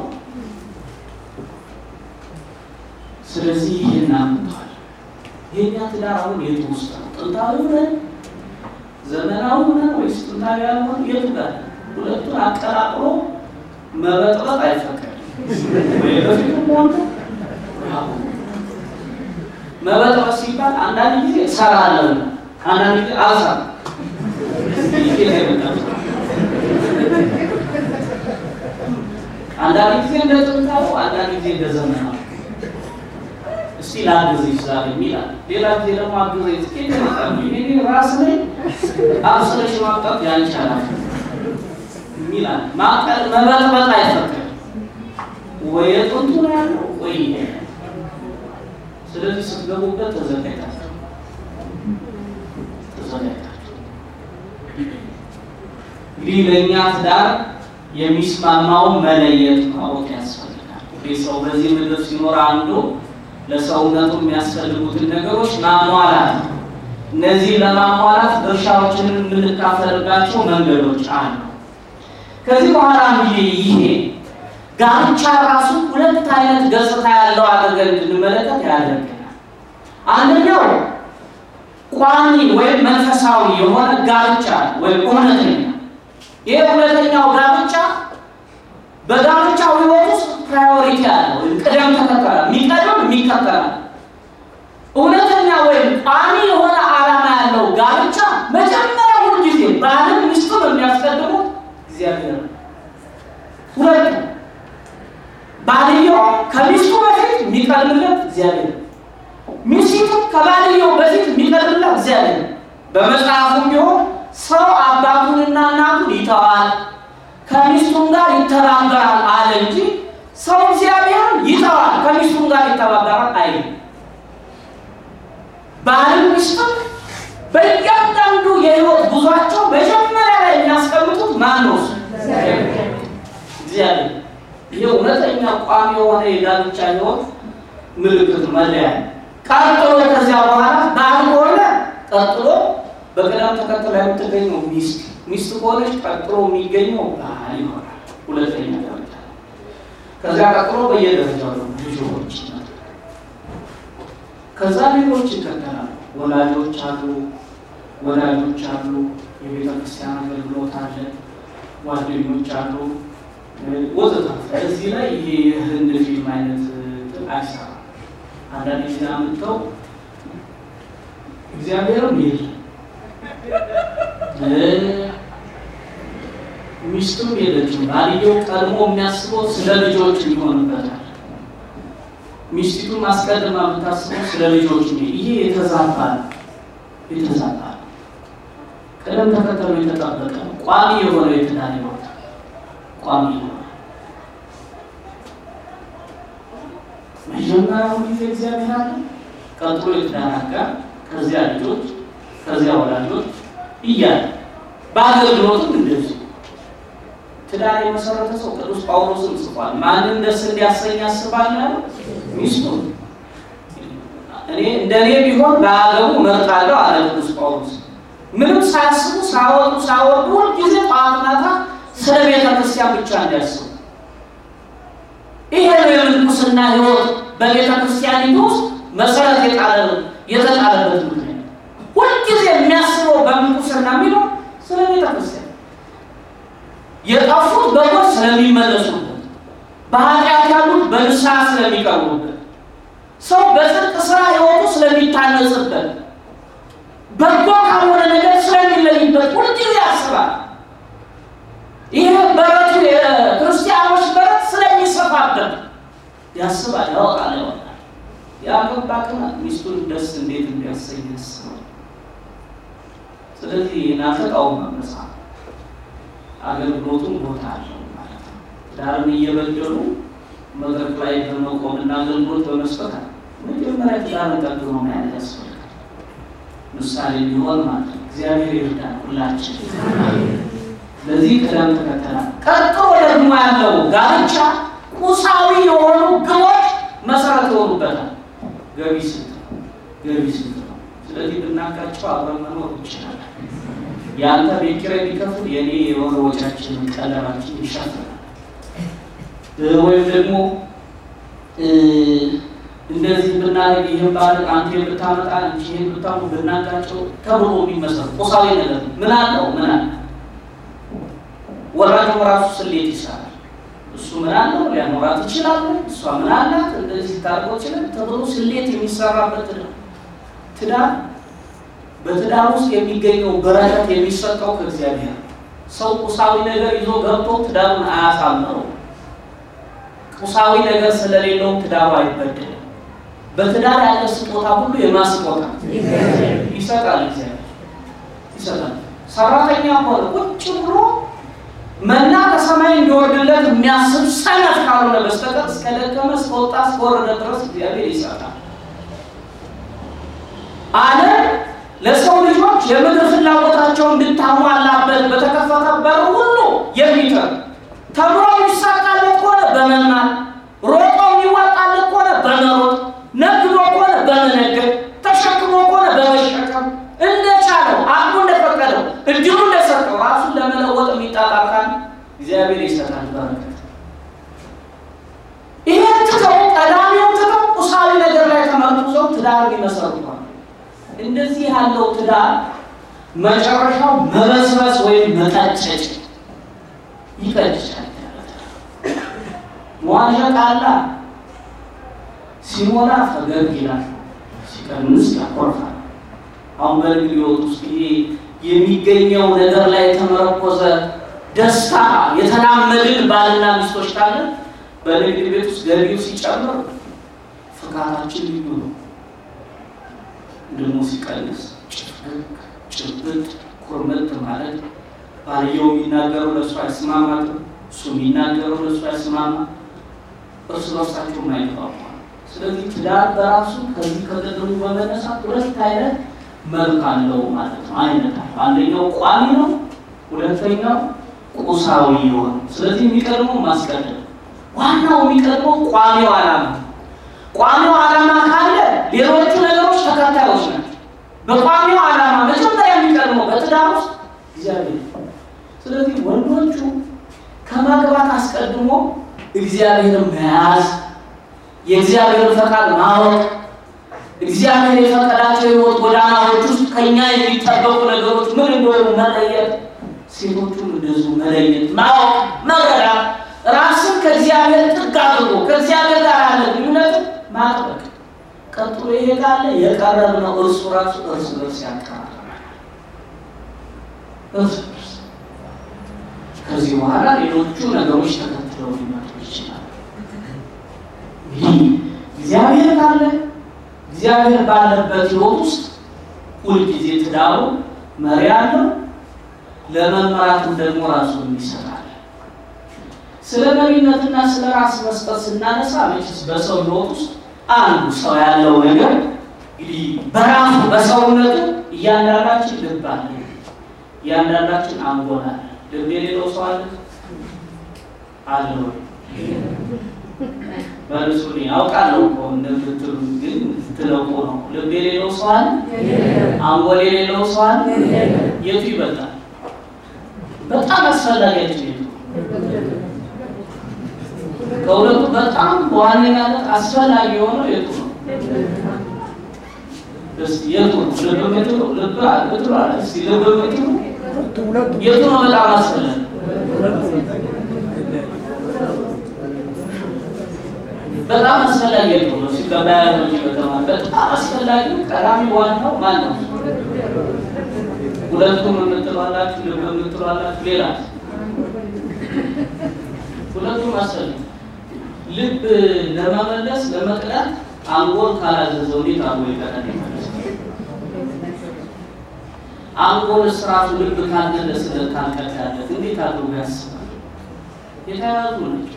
ስለዚህ ይህን አምጥቷል። የኛ ትዳር አሁን የቱ ውስጥ ነው? ጥንታዊ ነን? ዘመናዊ ነን ወይስ ጥንታዊ ያልሆን? የቱ ጋር ሁለቱን አቀላቅሎ መበጥበጥ አይፈቀድም። ወይ በፊቱም ሆነ መበጥበጥ ሲባል አንዳንድ ጊዜ እሰራለሁ፣ አንዳንድ ጊዜ አልሰራም። አንዳንድ ጊዜ እንደ ጥንታዊ፣ አንዳንድ ጊዜ እንደ ዘመናዊ። እስቲ ላግዝሽ ዛሬ የሚላል፣ ሌላ ጊዜ ደግሞ አግዘኝ ጥቂት ይመጣሉ። ይሄ ራስ ላይ አብስለሽ ማምጣት ያልቻላል የሚላል ማቀል መበጥበጥ አይፈቀድም። ወይ የጥንቱ ነው ያለው ወይ ይሄ ስለዚህ ስትገቡበት ተዘጋጅታችሁ ተዘጋጅታችሁ እንግዲህ ለእኛ ትዳር የሚስማማውን መለየት ማወቅ ያስፈልጋል። እንግዲህ ሰው በዚህ ምድር ሲኖር አንዱ ለሰውነቱ የሚያስፈልጉትን ነገሮች ማሟላት ነው። እነዚህ ለማሟላት ድርሻዎችን የምንካፈልባቸው መንገዶች አሉ። ከዚህ በኋላ እንግዲህ ይሄ ጋብቻ ራሱ ሁለት አይነት ገጽታ ያለው አድርገን እንድንመለከት ያደርገናል። አንደኛው ቋሚ ወይም መንፈሳዊ የሆነ ጋብቻ ወይም እውነተኛ። ይህ እውነተኛው ጋብቻ በጋብቻው ሕይወት ውስጥ ፕራዮሪቲ አለ ወይም ቅደም ተከተል የሚቀደም የሚከተላል። እውነተኛ ወይም ቋሚ የሆነ ዓላማ ያለው ጋብቻ መጀመሪያ ሁሉ ጊዜ ባልን ሚስቱን የሚያስቀድሙት እግዚአብሔር ነው። ሁለት ባልየው ከሚስቱ በፊት የሚቀድምለት እግዚአብሔር፣ ሚስቱ ከባልየው በፊት የሚቀድምለት እግዚአብሔር። በመጽሐፉም ቢሆን ሰው አባቱንና እናቱን ይተዋል ከሚስቱም ጋር ይተባበራል አለ እንጂ ሰው እግዚአብሔርን ይተዋል ከሚስቱም ጋር ይተባበራል አይልም። ባልን ሚስትም በእያንዳንዱ የህይወት ጉዟቸው መጀመሪያ ላይ የሚያስቀምጡት ማን ነው? እግዚአብሔር። ይህ እውነተኛ ቋሚ የሆነ የጋብቻ ህይወት ምልክት መለያ ነው። ቀጥሎ ከዚያ በኋላ ባል ከሆነ ቀጥሎ በቅደም ተከተል የምትገኘው ሚስት፣ ሚስት ከሆነች ቀጥሎ የሚገኘው ባል ይሆናል። ሁለተኛ ደረጃ። ከዚያ ቀጥሎ በየደረጃው ነው ልጆች። ከዛ ሌሎች ይከተላሉ። ወላጆች አሉ፣ ወላጆች አሉ፣ የቤተ ክርስቲያን አገልግሎት አለ፣ ጓደኞች አሉ ወዘተ። እዚህ ላይ ይሄ የህንድ ፊልም አይነት አይሰራም። አንዳንድ ጊዜ አምጥተው እግዚአብሔርም የለም ሚስቱም የለችም። ባልየው ቀድሞ የሚያስበው ስለ ልጆች ይሆንበታል። ሚስቲቱን ማስቀድማ የምታስበው ስለ ልጆች ነው። ይሄ የተዛባ ነው፣ የተዛባ ነው። ቅደም ተከተሉ የተጠበቀ ነው። ቋሚ የሆነ የትዳር ህይወት ቋሚ የሆነ መጀመሪያው ጊዜ እግዚአብሔር አለ፣ ቀጥሎ የትዳር አጋር፣ ከዚያ ልጆች፣ ከዚያ ወላጆች እያለ በአገልግሎትም እንደዚህ ትዳር የመሰረተ ሰው ቅዱስ ጳውሎስም ጽፏል። ማንን ደስ እንዲያሰኝ ያስባል ያለው ሚስቱን። እኔ እንደኔ ቢሆን በአገቡ እመርጣለሁ አለ ቅዱስ ጳውሎስ። ምንም ሳያስቡ ሳወጡ ሳወርዱ ሁልጊዜ ጠዋት ማታ ስለ ቤተ ክርስቲያን ብቻ እንዲያስቡ። ይሄ ነው የምንኩስና ህይወት በቤተ ክርስቲያኒቱ ውስጥ መሰረት የጣለ የተጣለበት ምክንያት። ሁልጊዜ የሚያስበው በምንኩስና የሚለው ስለ ቤተ ክርስቲያን የጠፉት በጎች ስለሚመለሱበት፣ በኃጢአት ያሉት በንስሐ ስለሚቀርቡበት፣ ሰው በጽድቅ ስራ ህይወቱ ስለሚታነጽበት፣ በጎ ካልሆነ ነገር ስለሚለይበት ሁልጊዜ ያስባል። ይህ በረቱ የክርስቲያኖች በረት ስለሚሰፋበት ያስባል፣ ያወጣል፣ ያወጣል። ያገባ ግን ሚስቱን ደስ እንዴት እንዲያሰኝ ያስባል። ስለዚህ ናተቃውም መጽሐፍ አገልግሎቱን ቦታ አለው ማለት ነው። ዳርን እየበደሉ መድረክ ላይ በመቆምና አገልግሎት በመስጠት መጀመሪያ ትዳርን ጠብቆ መያዝ ያስፈልጋል። ምሳሌ ሊሆን ማለት ነው። እግዚአብሔር ይርዳል ሁላችን። ለዚህ ቅደም ተከተላል። ቀጥሎ ደግሞ ያለው ጋብቻ ቁሳዊ የሆኑ ግቦች መሰረት ይሆኑበታል። ገቢ ስንት ነው? ገቢ ስንት ነው? ስለዚህ ብናቃቸው አብረን መኖር እንችላለን። የአንተ ቤት ኪራይ ቢከፍል የኔ የሆነ ወጫችንን ቀለባችን ይሸፍናል። ወይም ደግሞ እንደዚህ ብናደርግ ይህን ባል አንተ የምታመጣ እንጂ ይህን ብታሙ ብናቃቸው ተብሎ የሚመሰሩ ቁሳዊ ነገር ምን አለው? ምን አለ? ወራጅ ራሱ ስሌት ይሰራል። እሱ ምን አለው? ሊያኖራት ይችላል። እሷ ምን አላት? እንደዚህ ታርጎ ይችላል ተብሎ ስሌት የሚሰራበት ነው ትዳር በትዳር ውስጥ የሚገኘው በረከት የሚሰጠው ከእግዚአብሔር ነው። ሰው ቁሳዊ ነገር ይዞ ገብቶ ትዳሩን አያሳምረው። ቁሳዊ ነገር ስለሌለው ትዳሩ አይበደልም። በትዳር ያለ ስጦታ ሁሉ የማስጦታ ይሰጣል፣ እግዚአብሔር ይሰጣል። ሰራተኛ ሆነ ቁጭ ብሎ መና ከሰማይ እንዲወርድለት የሚያስብ ሰነፍ ካልሆነ በስተቀር እስከደከመ እስከወጣ እስከወረደ ድረስ እግዚአብሔር ይሰጣል። ዓለም ለሰው ልጆች የምድር ፍላጎታቸውን እንድታሟላበት በተከፈተ በር ሁሉ የሚጥር ተምሮ የሚሳካለት ከሆነ በመማር ሮጦ የሚዋጣለት ከሆነ በመሮጥ ነግዶ ከሆነ በመነገድ ተሸክሞ ከሆነ በመሸከም እንደቻለው አቅሙ እንደፈቀደው እድሉ እንደሰጠው ራሱን ለመለወጥ የሚጣጣር ካለ እግዚአብሔር ይሰጣል በረከት። ይህን ትተው ቀዳሚውን ትተው ቁሳዊ ነገር ላይ ተመርኩዘው ትዳር ይመሰርቷል። እንደዚህ ያለው ትዳር መጨረሻው መበስበስ ወይም መቀጨጭ ይቀጭጫል። መዋዠቅ አላ ሲሞላ ፈገግ ይላል፣ ሲቀንስ ያኮርፋል። አሁን በንግድ ሕይወት ውስጥ ይሄ የሚገኘው ነገር ላይ የተመረኮዘ ደስታ የተላመድን ባልና ሚስቶች ካለ በንግድ ቤት ውስጥ ገቢው ሲጨምር ፍካታችን ልዩ ነው። ደግሞ ሲቀንስ ጭፍቅ ጭብጥ ኩርምት ማለት ባልየው የሚናገረው ለእሱ አይስማማትም፣ እሱ የሚናገረው ለእሱ አይስማማ፣ እርስ በርሳቸው ማይግባባ። ስለዚህ ትዳር በራሱ ከዚህ ከቅድሙ በመነሳት ሁለት አይነት መልክ አለው ማለት ነው። አይነት አለው። አንደኛው ቋሚ ነው፣ ሁለተኛው ቁሳዊ የሆነ ስለዚህ የሚቀድመው ማስቀደም፣ ዋናው የሚቀድመው ቋሚው ዓላማ ቋሚው ዓላማ ካለ ሌሎቹ ነገሮች ተከታዮች ናቸው። በቋሚው ዓላማ መጀመሪያ የሚቀድመው በትዳር ውስጥ እግዚአብሔር። ስለዚህ ወንዶቹ ከማግባት አስቀድሞ እግዚአብሔርን መያዝ፣ የእግዚአብሔርን ፈቃድ ማወቅ፣ እግዚአብሔር የፈቀዳቸው የሕይወት ጎዳናዎች ውስጥ ከኛ የሚጠበቁ ነገሮች ምን እንደሆኑ መለየት፣ ሴቶቹም እንደዚሁ መለየት፣ ማወቅ፣ መረዳት፣ ራስን ከእግዚአብሔር ጥግ አድርጎ ከእግዚአብሔር ጋር ያለ ግንኙነት ማጥበቅ። ቀጥሎ ይሄ ካለ የቀረብነው እርሱ ራሱ እርስ በርስ ያቀራረናል። እርስ በርስ ከዚህ በኋላ ሌሎቹ ነገሮች ተከትለው ሊመጡ ይችላል። እንግዲህ እግዚአብሔር ካለ እግዚአብሔር ባለበት ሕይወት ውስጥ ሁልጊዜ ትዳሩ መሪ አለው። ለመመራቱም ደግሞ ራሱን ይሰጣል። ስለ መሪነትና ስለ ራስ መስጠት ስናነሳ መቼስ በሰው ሕይወት ውስጥ አንዱ ሰው ያለው ነገር እንግዲህ በራሱ በሰውነቱ እያንዳንዳችን ልብ አለ፣ እያንዳንዳችን አንጎል አለ። ልብ የሌለው ሰው አለ አለ ወይ? መልሱ አውቃለሁ እኮ እንደምትሉ ግን ትለቁ ነው። ልብ የሌለው ሰው አለ? አንጎል የሌለው ሰው አለ? የቱ ይበልጣል? በጣም አስፈላጊያችን የቱ? ከሁለቱ በጣም በዋነኛነት አስፈላጊ የሆነው የቱ ነው? እስቲ የቱ ነው? ልብ ምትሉ ልብ ምትሉ አለ። እስቲ ልብ ምትሉ የቱ ነው በጣም አስፈላጊ? በጣም አስፈላጊ የቱ ነው? ሲባዮሎጂ በተማር በጣም አስፈላጊ ቀዳሚ ዋናው ማን ነው? ሁለቱም የምትሏላችሁ ልብ የምትሏላችሁ ሌላ ሁለቱም አስፈላጊ ልብ ለመመለስ ለመቅዳት አንጎል ካላዘዘው እንዴት አንጎል ይቀዳል? አንጎልስ ራሱ ልብ ካልመለስለት ካልቀዳለት እንዴት አድርጎ ያስባል? የተያያዙ ናቸው።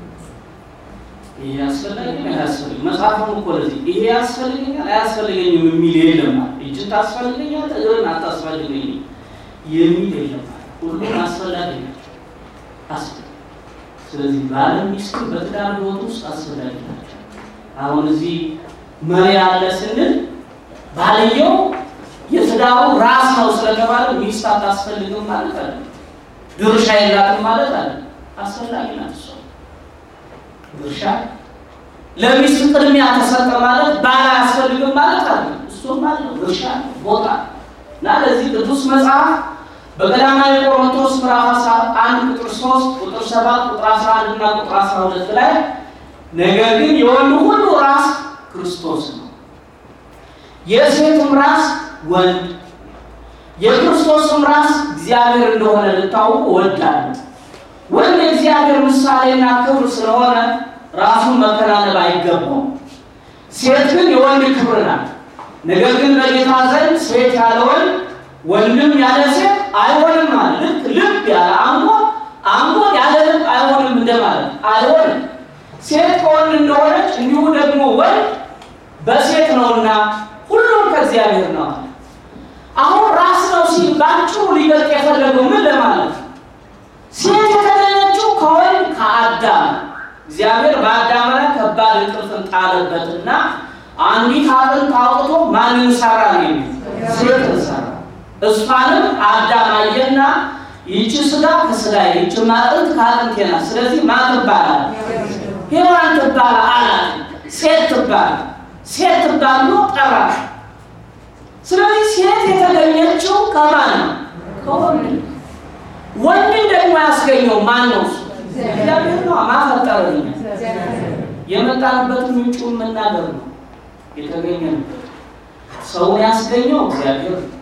ይሄ ያስፈልጋል አያስፈልግም። መጽሐፉን እኮ ለዚህ ይሄ ያስፈልገኛል አያስፈልገኝም የሚል የለም። እጅን ታስፈልገኛል እግርን አታስፈልገኝም የሚል የለም። ሁሉም አስፈላጊ ናቸው። አስፈልግ ስለዚህ ባለም ሚስት በትዳር ሕይወት ውስጥ አስፈላጊ ናቸው። አሁን እዚህ መሪ አለ ስንል ባልየው የትዳሩ ራስ ነው ስለተባለ ሚስት አታስፈልግም ማለት አለ። ድርሻ የላትም ማለት አለ። አስፈላጊ ናት እሷ ድርሻ ለሚስት ቅድሚያ ተሰጠ ማለት ባል አያስፈልግም ማለት አለ። እሱም አለ ድርሻ ቦታ እና ለዚህ ቅዱስ መጽሐፍ በቀዳማዊ ቆሮንቶስ ምዕራፍ አንድ ቁጥር 3 ቁጥር 7 ቁጥር 11 እና ቁጥር 12 ላይ ነገር ግን የወንዱ ሁሉ ራስ ክርስቶስ ነው፣ የሴቱም ራስ ወንድ፣ የክርስቶስም ራስ እግዚአብሔር እንደሆነ ልታውቁ እወዳለሁ። ወንድ የእግዚአብሔር ምሳሌና ክብር ስለሆነ ራሱን መከናነብ አይገባውም። ሴት ግን የወንድ ክብር ናት። ነገር ግን በጌታ ዘንድ ሴት ያለ ወንድ ወንድም ያለ ሴት አይሆንም ማለት ልክ ልብ ያለ አንጎል አንጎል ያለ ልብ አይሆንም እንደማለት አይሆንም። ሴት ከወንድ እንደሆነች እንዲሁ ደግሞ ወንድ በሴት ነውና ሁሉም ከእግዚአብሔር ነው። አሁን ራስ ነው ሲል ባጭሩ ሊገልጥ የፈለገው ምን ለማለት ነው? ሴት የተገኘችው ከወንድ ከአዳም እግዚአብሔር በአዳም ላይ ከባድ እንቅልፍን ጣለበትና አንዲት አጥንት አውጥቶ ማንን ሰራ ነው የሚል ሴትን ሰራ። እሷንም አዳም አየና ይቺ ስጋ ከስጋ ይቺ አጥንት ከአጥንቴ ናት፣ ስለዚህ ማን ትባላል? ሔዋን ትባል አላት። ሴት ትባል ሴት ትባል ብሎ ጠራ። ስለዚህ ሴት የተገኘችው ከማን ነው? ከወንድ። ወንድን ደግሞ ያስገኘው ማን ነው? እግዚአብሔር ነው። ማፈጠረኛ የመጣንበትን ምንጩ መናገር ነው። የተገኘንበት ሰውን ያስገኘው እግዚአብሔር ነው።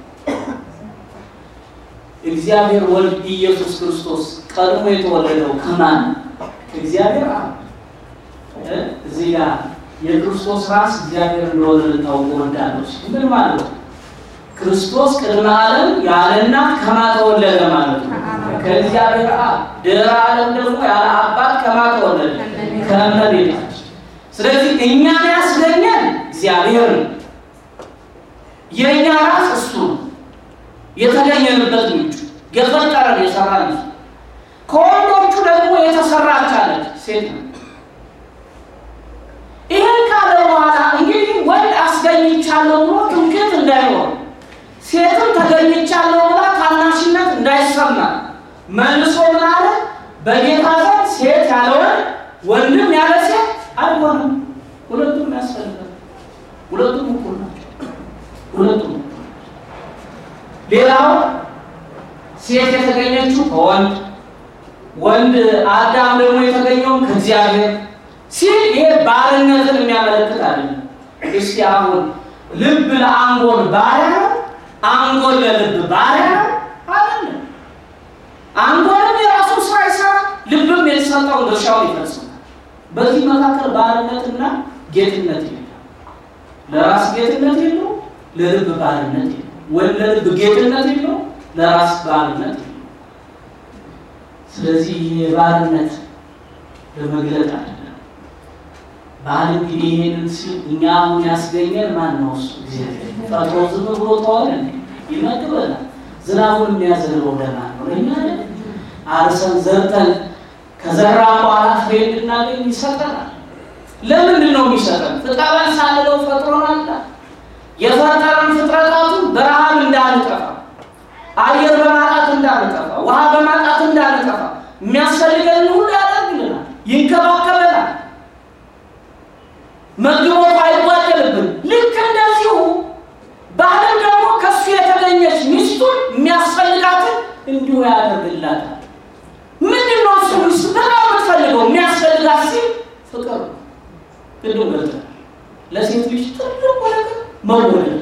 እግዚአብሔር ወልድ ኢየሱስ ክርስቶስ ቀድሞ የተወለደው ከማን? ከእግዚአብሔር አብ። እዚህ ጋር የክርስቶስ ራስ እግዚአብሔር እንደሆነ ልታውቁ እወዳለሁ። ምን ማለት ነው? ክርስቶስ ቅድመ ዓለም ያለ እናት ከማን ተወለደ ማለት ነው? ከእግዚአብሔር አብ። ድህረ ዓለም ደግሞ ያለ አባት ከማን ተወለደ? ከእመቤታችን። ስለዚህ እኛን ያስገኘን እግዚአብሔር ነው። የእኛ ራስ እሱ ነው። የተገኘንበት ምንጩ የፈጠረን የሰራን እሱ። ከወንዶቹ ደግሞ የተሰራች አለች ሴት ነው። ይህን ካለ በኋላ እንግዲህ ወንድ አስገኝቻለሁ ብሎ ትምክህት እንዳይኖር ሴትም ተገኝቻለሁ ብላ ታናሽነት እንዳይሰማ መልሶ ምን አለ? በጌታ ዘንድ ሴት ያለ ወንድ ወንድም ያለ ሴት አይሆንም። ሁለቱም ያስፈልጋል። ሁለቱም እኩል ሌላው ሴት የተገኘችው ከወንድ ወንድ አዳም ደግሞ የተገኘውን ከእግዚአብሔር ሲል ይሄ ባርነትን የሚያመለክት አይደለም። እስቲ አሁን ልብ ለአንጎል ባሪያ ነው፣ አንጎል ለልብ ባሪያ ነው አይደለም። አንጎልም የራሱን ስራ ይሰራ፣ ልብም የተሰጠውን ድርሻውን ይፈጽማል። በዚህ መካከል ባርነትና ጌትነት የለም። ለራስ ጌትነት የለው፣ ለልብ ባርነት የለው። ወይም ለልብ ጌትነት የለው፣ ለራስ ባርነት የለው። ስለዚህ ይሄ ባርነት ለመግለጥ አይደለም። ባል እንግዲህ ይሄንን ሲል እኛ አሁን ያስገኘን ማን ነው? እሱ እግዚአብሔር ፈጥሮ ዝም ብሎ ተዋለ ይመግበናል። ዝናቡን የሚያዘንበው ለማን ነው? ለእኛ አይደል? አርሰን ዘርተን ከዘራ በኋላ ፍሬ እንድናገኝ ይሰጠናል። ለምንድን ነው የሚሰጠን? ፍጠረን ሳንለው ፈጥሮናል። የፈጠረን ፍጥረታቱን በረሃብ እንዳንጠፋ፣ አየር በማጣት እንዳንጠፋ፣ ውሃ በማጣት እንዳንጠፋ የሚያስፈልገን ሁሉ ያደርግልናል፣ ይንከባከበናል። መግቦት አይጓደልብን። ልክ እንደዚሁ ባልም ደግሞ ከሱ የተገኘች ሚስቱን የሚያስፈልጋትን እንዲሁ ያደርግላታል። ምንድን ነው እሱ ሚስት በጣም የምትፈልገው የሚያስፈልጋት ሲል ፍቅር ነው። ቅድም ገልጠናል። ለሴት ልጅ ትልቁ ነገር መወደድ፣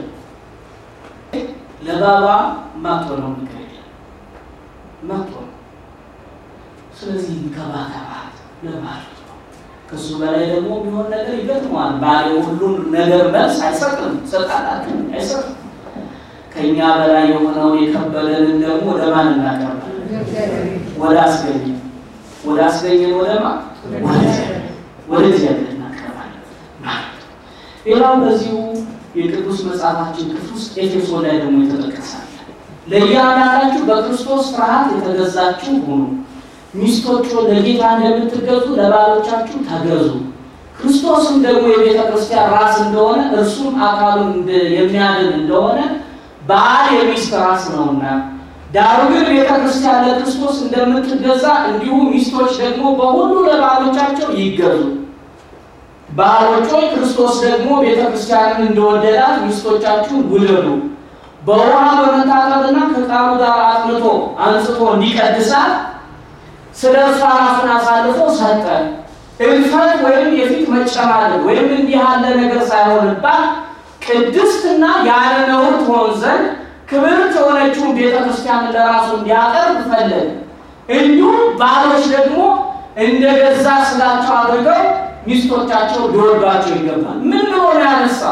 ለባባ ማትሆነው ነገር የለም ማትሆነው። ስለዚህ እንከባከባት ለማለት ነው። ከሱ በላይ ደግሞ የሚሆን ነገር ይገጥመዋል። ባሌ ሁሉን ነገር መልስ አይሰጥም፣ ሰጣላት አይሰጥም። ከእኛ በላይ የሆነውን የከበደንን ደግሞ ወደ ማን እናቀርባለን? ወደ አስገኘ ወደ አስገኘን ወደ ማ ወደ እግዚአብሔር እናቀርባለን ማለት ነው። ሌላው በዚሁ የቅዱስ መጽሐፋችን ክፍል ውስጥ ኤፌሶን ላይ ደግሞ የተጠቀሳለ ለእያንዳንዳችሁ በክርስቶስ ፍርሃት የተገዛችሁ ሁኑ ሚስቶች ለጌታ እንደምትገዙ ለባሎቻችሁ ተገዙ። ክርስቶስም ደግሞ የቤተ ክርስቲያን ራስ እንደሆነ እርሱም አካሉን የሚያድን እንደሆነ ባል የሚስት ራስ ነውና፣ ዳሩ ግን ቤተ ክርስቲያን ለክርስቶስ እንደምትገዛ እንዲሁ ሚስቶች ደግሞ በሁሉ ለባሎቻቸው ይገዙ። ባሎች ሆይ ክርስቶስ ደግሞ ቤተ ክርስቲያንን እንደወደዳት ሚስቶቻችሁን ውደዱ። በውሃ በመታጠብና ከቃሉ ጋር አጥንቶ አንጽቶ እንዲቀድሳት ስለ እርሷ ራሱን አሳልፎ ሰጠ። እልፈት ወይም የፊት መጨማደድ ወይም እንዲህ ያለ ነገር ሳይሆንባት ቅድስትና ያለ ነውር ትሆን ዘንድ ክብርት የሆነችውን ቤተ ክርስቲያንን ለራሱ እንዲያቀርብ ፈለገ። እንዲሁም ባሎች ደግሞ እንደ ገዛ ስጋቸው አድርገው ሚስቶቻቸው ሊወዷቸው ይገባል። ምን ብሎ ነው ያነሳው?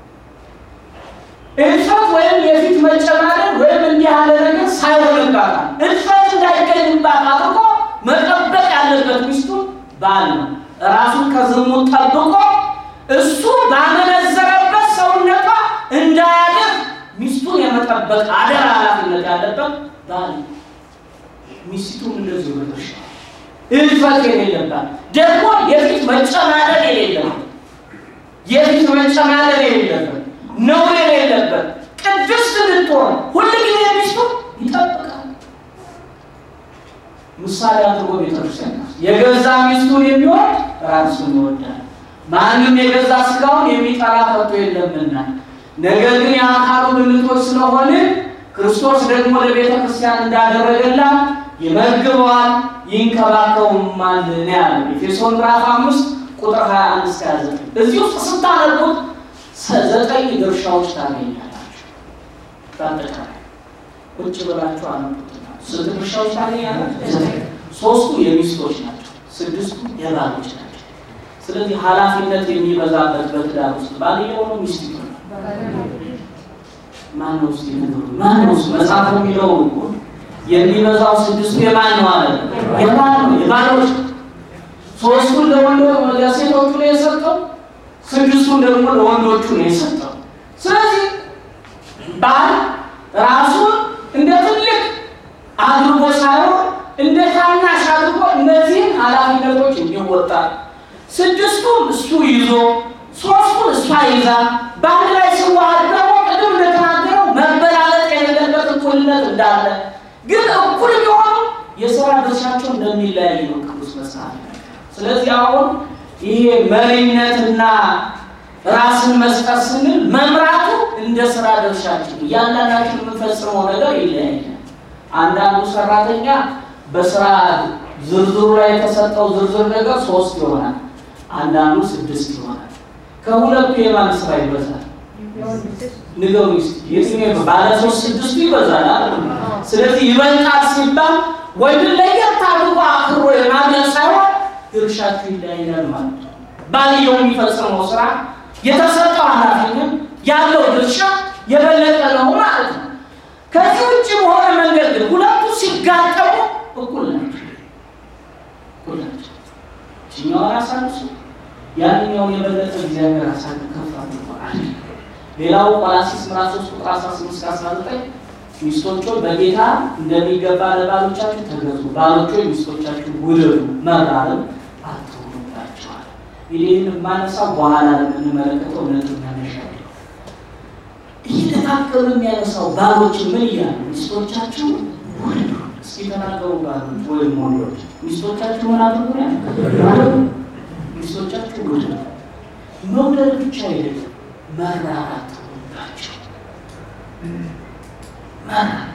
እልፈት ወይም የፊት መጨማደድ ወይም እንዲህ ያለ ነገር ሳይሆንባታል እልፈት እንዳይገኝባት አድርጎ መጠበቅ ያለበት ሚስቱ ባል ነው። ራሱን ከዝሙት ጠብቆ እሱ ባመነዘረበት ሰውነቷ እንዳያደር ሚስቱን የመጠበቅ አደራ ኃላፊነት ያለበት ባል ነው። ሚስቱም እንደዚሁ መድረሻ እልፈት የሌለባት ደግሞ የፊት መጨማደድ የሌለበት የፊት መጨማደድ የሌለበት ነውር የሌለበት ቅድስት እንድትሆን ሁልጊዜ ሚስቱ ይጠብቃል። ምሳሌ አድርጎ ቤተክርስቲያን የገዛ ሚስቱን የሚወድ ራሱን ይወዳል። ማንም የገዛ ስጋውን የሚጠላ ከቶ የለምና፣ ነገር ግን የአካሉ ብልቶች ስለሆነ ክርስቶስ ደግሞ ለቤተ ክርስቲያን እንዳደረገላት ይመግበዋል፣ ይንከባከቡማል ነው ያለው ኤፌሶን ምዕራፍ አምስት ቁጥር 21 እስከ 29 እዚህ ውስጥ ስታነቡት ዘጠኝ ድርሻዎች ታገኛላችሁ። በአጠቃላይ ቁጭ ብላችሁ አነቡትና ስንት ድርሻዎች ታገኛላችሁ? ሶስቱ የሚስቶች ናቸው፣ ስድስቱ የባሎች ናቸው። ስለዚህ ኃላፊነት የሚበዛበት በትዳር ውስጥ ባልየው ነው ሚስቲቱ ነው? ማን ነው እስኪ ንገሩኝ። ማን ነው መጽሐፉ የሚለው እኮ የሚበዛው ስድስቱ የማን ነው አለ? የማን ነው? የባሎች ሶስቱን ለወንዶ ለሴቶቹ ነው የሰጠው ስድስቱን ደግሞ ለወንዶቹ ነው የሰጠው። ስለዚህ ባል ራሱን እንደ ትልቅ አድርጎ ሳይሆን እንደ ታናሽ አድርጎ እነዚህን ኃላፊነቶች እንዲወጣ ስድስቱን እሱ ይዞ ሶስቱን እሷ ይዛ በአንድ ላይ ሲዋሃድ ደግሞ ቅድም እንደተናገረው መበላለጥ የሌለበት እኩልነት እንዳለ ግን እኩል ቢሆኑ የስራ ድርሻቸው እንደሚለያይ ነው ቅዱስ መጽሐፍ። ስለዚህ አሁን ይሄ መሪነትና ራስን መስጠት ስንል መምራቱ እንደ ስራ ድርሻችን እያንዳንዳችን የምንፈጽመው ነገር ይለያያል። አንዳንዱ ሰራተኛ በስራ ዝርዝሩ ላይ የተሰጠው ዝርዝር ነገር ሶስት ይሆናል፣ አንዳንዱ ስድስት ይሆናል። ከሁለቱ የማን ስራ ይበዛል? ንገሩ እስኪ የትኛው ባለ ሶስት ስድስቱ ይበዛል አይደል? ስለዚህ ይበልጣል ሲባል ወይም ለየት አድርጎ አክሮ የማድረግ ሳይሆን ድርሻችሁ ይለያያል ማለት ነው። ባልየው የሚፈጽመው ስራ የተሰጠው ኃላፊነት ያለው ድርሻ የበለጠ ነው ማለት ነው። ከዚህ ውጭ በሆነ መንገድ ግን ሁለቱ ሲጋጠሙ እኩል ናቸው፣ እኩል ናቸው። ይችኛውን አሳንሱ፣ ያንኛውን የበለጠ እግዚአብሔር አሳን ከፍ አድርጓል። ሌላው ቆላስይስ ምዕራፍ 3 ቁጥር 18 እስከ 19 ሚስቶች በጌታ እንደሚገባ ለባሎቻችሁ ተገዙ፣ ባሎች ሚስቶቻችሁ ውደዱ፣ መራርም አትሁኑባቸዋል። ይህን የማነሳው በኋላ ለምንመለከተው ነጥብ መነሻ እየተካከሉ የሚያነሳው ባሎች ምን እያሉ ሚስቶቻችሁ ውደዱ። እስኪ ተናገሩ ባሎች ወይም ወንዶች ሚስቶቻችሁ ምን አድርጉ ያለ ሚስቶቻችሁ ውደዱ። መውደድ ብቻ አይደለም መራራት ሁላቸው መራራት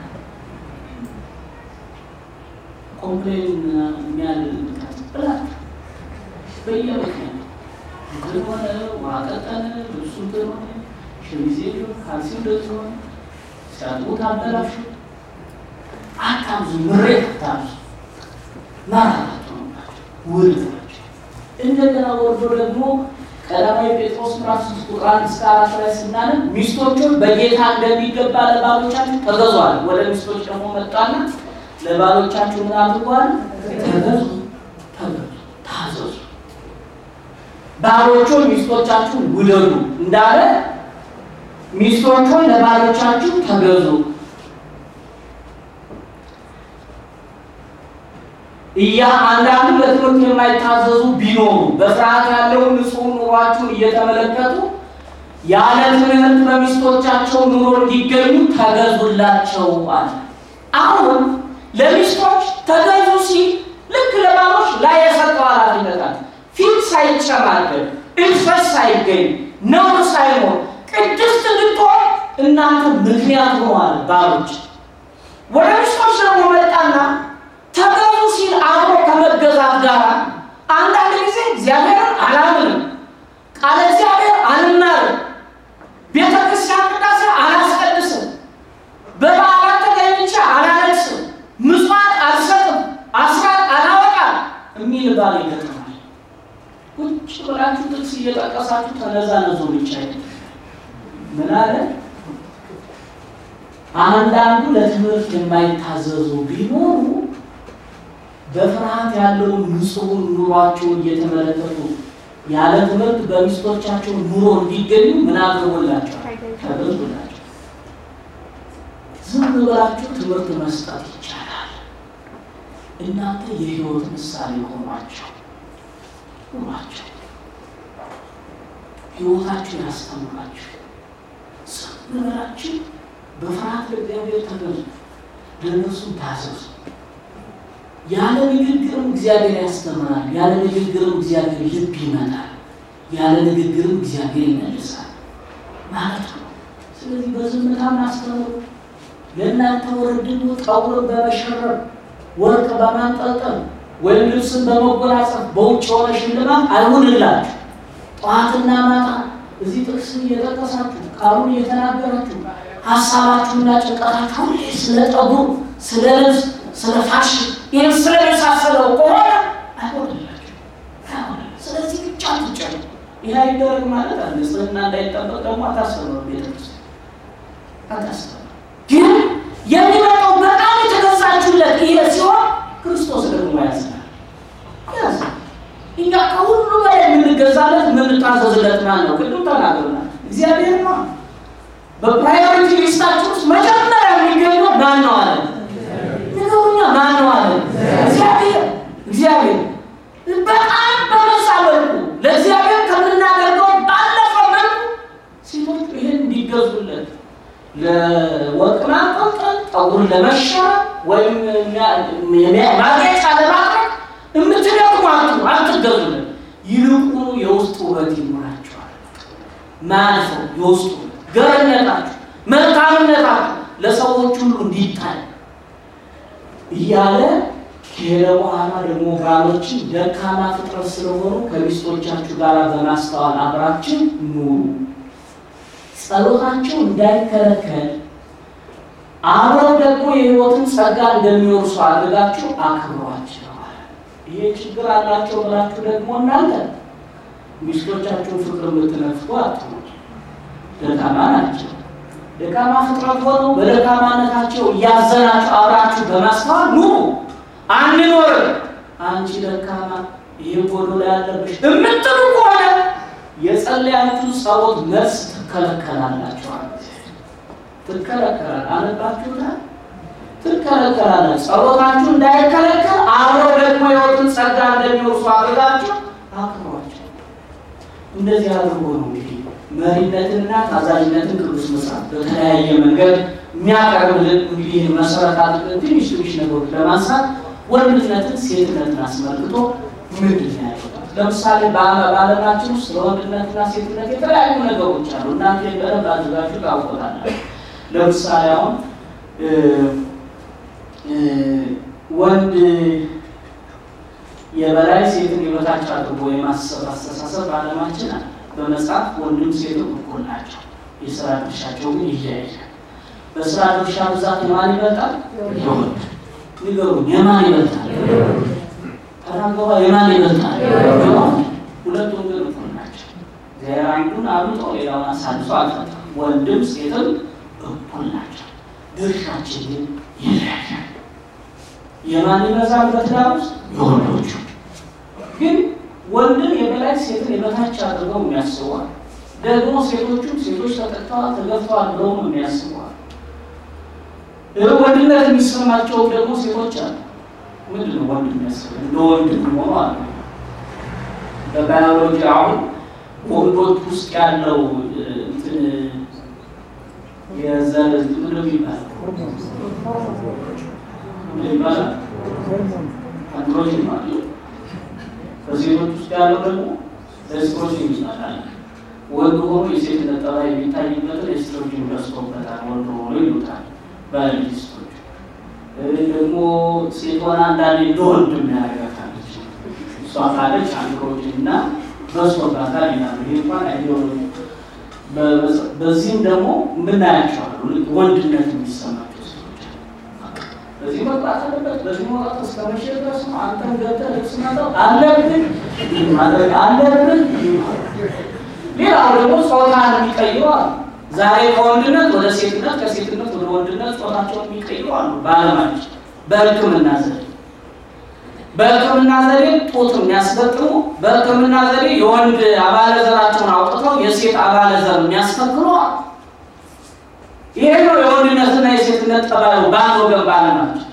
ኮምፕሌን የሚያልቃት ብላችሁ በየምክንያቱ እንትን ሆነ ዋቀጠነ ልብሱ እንትን ሆነ ሸሚዜ ሆነ ካልሲ እንደዚህ ሆነ ሲያጥቡት አበላሹ። አታብዙ፣ ምሬት አታብዙ። መራራት ሆኑላቸው ውድ ናቸው። እንደገና ወርዶ ደግሞ ቀዳማዊ ጴጥሮስ ምዕራፍ ሶስት ቁጥር አንድ እስከ አራት ላይ ስናነብ ሚስቶቹን በጌታ እንደሚገባ ለባሎቻችሁ ተገዟል። ወደ ሚስቶች ደግሞ መጣና ለባሎቻችሁ ምን አድርጓል? ተገዙ፣ ተገዙ፣ ታዘዙ። ባሎቹን ሚስቶቻችሁን ውደዱ እንዳለ ሚስቶቹን ለባሎቻችሁ ተገዙ። እያ አንዳንዱ ለትምህርት የማይታዘዙ ቢኖሩ በፍርሃት ያለውን ንጹሕ ኑሯችሁን እየተመለከቱ ያለ ትምህርት በሚስቶቻቸው ኑሮ እንዲገኙ ተገዙላቸው አለ። አሁን ለሚስቶች ተገዙ ሲል ልክ ለባሎች ላይ የሰጠው ኃላፊነት አለ። ፊት ሳይጨማደድ እልፈት ሳይገኝ ነውር ሳይኖር ቅድስት እንድትሆን እናንተ ምክንያት ሆነዋል። ባሎች ወደ ሚስቶች ደግሞ መጣና ተገዙ ሲል አብሮ ከመገዛት ጋር አንዳንድ ጊዜ እግዚአብሔርን አላምንም፣ ቃለ እግዚአብሔር አልማርም፣ ቤተ ክርስቲያን ቅዳሴ አላስቀድስም፣ በበዓላት ተገኝቼ አላለቅስም፣ ምጽዋት አልሰጥም፣ አስራት አላወጣም የሚል ባል ይገጥማል። ቁጭ ብላችሁ ጥቅስ እየጠቀሳችሁ ተነዛነዙ ብቻ ምን አለ? አንዳንዱ ለትምህርት የማይታዘዙ ቢኖሩ በፍርሃት ያለውን ንጹሑን ኑሯቸውን እየተመለከቱ ያለ ትምህርት በሚስቶቻቸው ኑሮ እንዲገኙ ምን አድርጎላቸዋል? ተገዙላቸው። ዝም ብላችሁ ትምህርት መስጠት ይቻላል። እናንተ የሕይወት ምሳሌ ሆኗቸው ኑሯቸው፣ ሕይወታችሁ ያስተምራችሁ። ዝም ብላችሁ በፍርሃት ለእግዚአብሔር ተገዙ፣ ለእነሱም ታዘዙ። ያለ ንግግርም እግዚአብሔር ያስተምራል። ያለ ንግግርም እግዚአብሔር ልብ ይመታል። ያለ ንግግርም እግዚአብሔር ይመልሳል ማለት ነው። ስለዚህ በዝምታም አስተምሩ። ለእናንተ ወርድኑ ጠጉርን በመሸረብ ወርቅ በማንጠልጠል ወይም ልብስን በመጎናጸፍ በውጭ የሆነ ሽልማት አይሁንላችሁ። ጠዋትና ማታ እዚህ ጥቅስ እየጠቀሳችሁ ቃሉን እየተናገራችሁ ሀሳባችሁና ጭንቀታችሁ ሁሌ ስለ ጠጉር፣ ስለ ልብስ ስለ ፋሽን ይህም ስለመሳሰለው ከሆነ አይሆንላችሁ። ስለዚህ ብቻ ትጨሉ። ይህ አይደረግ ማለት አለ። ንጽህና እንዳይጠበቅ ደግሞ አታስተምሩ። ቤተክርስቲያን አታስተምሩ። ግን የሚመጣው በጣም የተገዛችሁለት ይሄ ሲሆን ክርስቶስ ደግሞ ያዝናል ያዝናል። እኛ ከሁሉ በላይ የምንገዛለት የምንታዘዝለት ማን ነው? ቅድም ተናግረናል። እግዚአብሔር ነው። በፕራዮሪቲ ሊስታችን ውስጥ መጀመሪያ የሚገኘው ማን ነው አለ ነገሩኛ ማን ነው አለ እግዚአብሔር። እግዚአብሔር በጣም በበዛ መልኩ ለእግዚአብሔር ከምናደርገው ባለፈ መልኩ ሴቶች ይህን እንዲገዙለት ለወርቅ ማንጠልጠል፣ ጠጉር ለመሸር ወይም ማጌጫ ለማድረግ የምትደክሙ አትገዙለት። ይልቁኑ የውስጥ ውበት ይኖራቸዋል። ማያልፈው የውስጡ ገርነታችሁ፣ መልካምነታችሁ ለሰዎች ሁሉ እንዲታይ እያለ ከሄደ በኋላ ደግሞ ባሎችን ደካማ ፍጥረት ስለሆኑ ከሚስቶቻችሁ ጋር በማስተዋል አብራችሁ ኑሩ፣ ጸሎታቸው እንዳይከለከል አብረው ደግሞ የሕይወትን ጸጋ እንደሚወርሱ አድርጋችሁ አክብሯቸዋል። ይሄ ችግር አላቸው ብላችሁ ደግሞ እናንተ ሚስቶቻችሁን ፍቅር የምትነፍቁ አትሆኑ። ደካማ ናቸው። ደካማ ፍጥረት ሆነው በደካማነታቸው እያዘናችሁ አብራችሁ በማስተዋል ኑሩ። አንኖርም አንቺ ደካማ ይሄ ጎዶሎ ያለብሽ የምትሉ ከሆነ የጸለያችሁ ጸሎት መልስ ትከለከላላችኋል። ትከለከላል አለባችሁታል። ትከለከላላችሁ። ጸሎታችሁ እንዳይከለከል አብረው ደግሞ የሕይወትን ጸጋ እንደሚወርሱ አድርጋችሁ አክብሯቸው። እንደዚህ አድርጎ ነው እንግዲህ መሪነትንና ታዛዥነትን ቅዱስ መጽሐፍ በተለያየ መንገድ የሚያቀርብልን እንግዲህ መሰረት አድርገን ትንሽ ትንሽ ነገሮች ለማንሳት ወንድነትን ሴትነትን አስመልክቶ ምንድን ነው ያለው? ለምሳሌ በዓለማችን ውስጥ ለወንድነትና ሴትነት የተለያዩ ነገሮች አሉ። እናንተ በደንብ አድርጋችሁ ታውቆታላችሁ። ለምሳሌ አሁን ወንድ የበላይ ሴትን የበታች አድርጎ የማሰብ አስተሳሰብ በዓለማችን አለ። በመጽሐፍ ወንድም ሴትም እኩል ናቸው። የስራ ድርሻቸው ግን ይለያያል። በስራ ድርሻ ብዛት የማን ይበልጣል? የወንድ ንገሩኝ፣ የማን ይበልጣል? ተናገባ የማን ይበልጣል? የወንድ ሁለቱም ግን እኩል ናቸው። እግዚአብሔር አንዱን አብልጦ ሌላውን አሳልፎ አልፈጠረም። ወንድም ሴትም እኩል ናቸው። ድርሻችን ግን ይለያያል። የማን ይበዛል በትዳር ውስጥ? የወንዶቹ ግን ወንድም የበላይ ሴትን የበታች አድርገው የሚያስበዋል። ደግሞ ሴቶቹም ሴቶች ተጠቅተዋል ተገፍተዋል ብለው ነው የሚያስበዋል። ወንድነት የሚሰማቸው ደግሞ ሴቶች አሉ። ምንድን ነው ወንድ የሚያስበው? እንደ ወንድ ሆኖ አለ። በባዮሎጂ አሁን ወንዶች ውስጥ ያለው እንትን የዘር ምንድን ነው የሚባለው? ምን ይባላል? አንድሮጅን ማለት ነው። በሴቶች ውስጥ ያለው ደግሞ ኤስትሮጅን ይባላል። ወንድ ሆኖ የሴትነት ጠባይ የሚታይበትን ኤስትሮጅን በዝቶበታል ወንድ ሆኖ ይሉታል ባዮሎጂስቶች። ደግሞ ሴት ሆና አንዳንዴ እንደ ወንድ የሚያደርጋታለች እሷ ካለች አንድሮጅን እና በዝቶባታል ይላሉ። ይህ እንኳን አይዲዮሎጂ በዚህም ደግሞ የምናያቸዋሉ ወንድነት የሚሰማቸው ሰዎች በዚህ መቅጣት አለበት፣ በዚህ መውጣት እስከ መቼ ድረስ ነው? አንተን ገብተህ ልብስ ማጠብ አለብን ማድረግ አለብን። ሌላው ደግሞ ጾታን የሚቀይሩ አሉ። ዛሬ ከወንድነት ወደ ሴትነት፣ ከሴትነት ወደ ወንድነት ጾታቸውን የሚቀይሩ አሉ። በዓለማችን በሕክምና ዘዴ በሕክምና ዘዴ ጡት የሚያስገጥሙ በሕክምና ዘዴ የወንድ አባለ ዘራቸውን አውጥተው የሴት አባለ ዘር የሚያስፈክሩ አሉ። ይሄ ነው የወንድነትና የሴትነት ጠባዩ በአንድ ወገን በዓለማችን።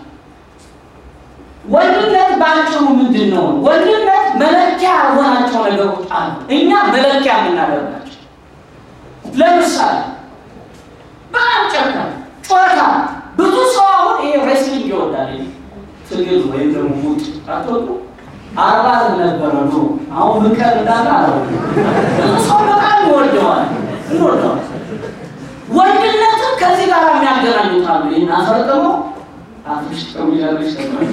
ወንድነት ባጭሩ ምንድን ነው? ወንድነት መለኪያ ያልሆናቸው ነገሮች አሉ፣ እኛ መለኪያ የምናደርጋቸው። ለምሳሌ በጣም ጨካኝ ጨዋታ፣ ብዙ ሰው አሁን ይሄ ሬስሊንግ ይወዳል፣ ትግል ወይም ደግሞ ሙጥ አትወጡ አርባ ነበረ ኖ አሁን ምቀር እንዳለ አለ ብዙ ሰው በጣም ይወደዋል ይወደዋል ወንድነትን ከዚህ ጋር የሚያገናኙት አሉ። ይህን አፈርጥሞ አፍሽ ጠሚያለሽ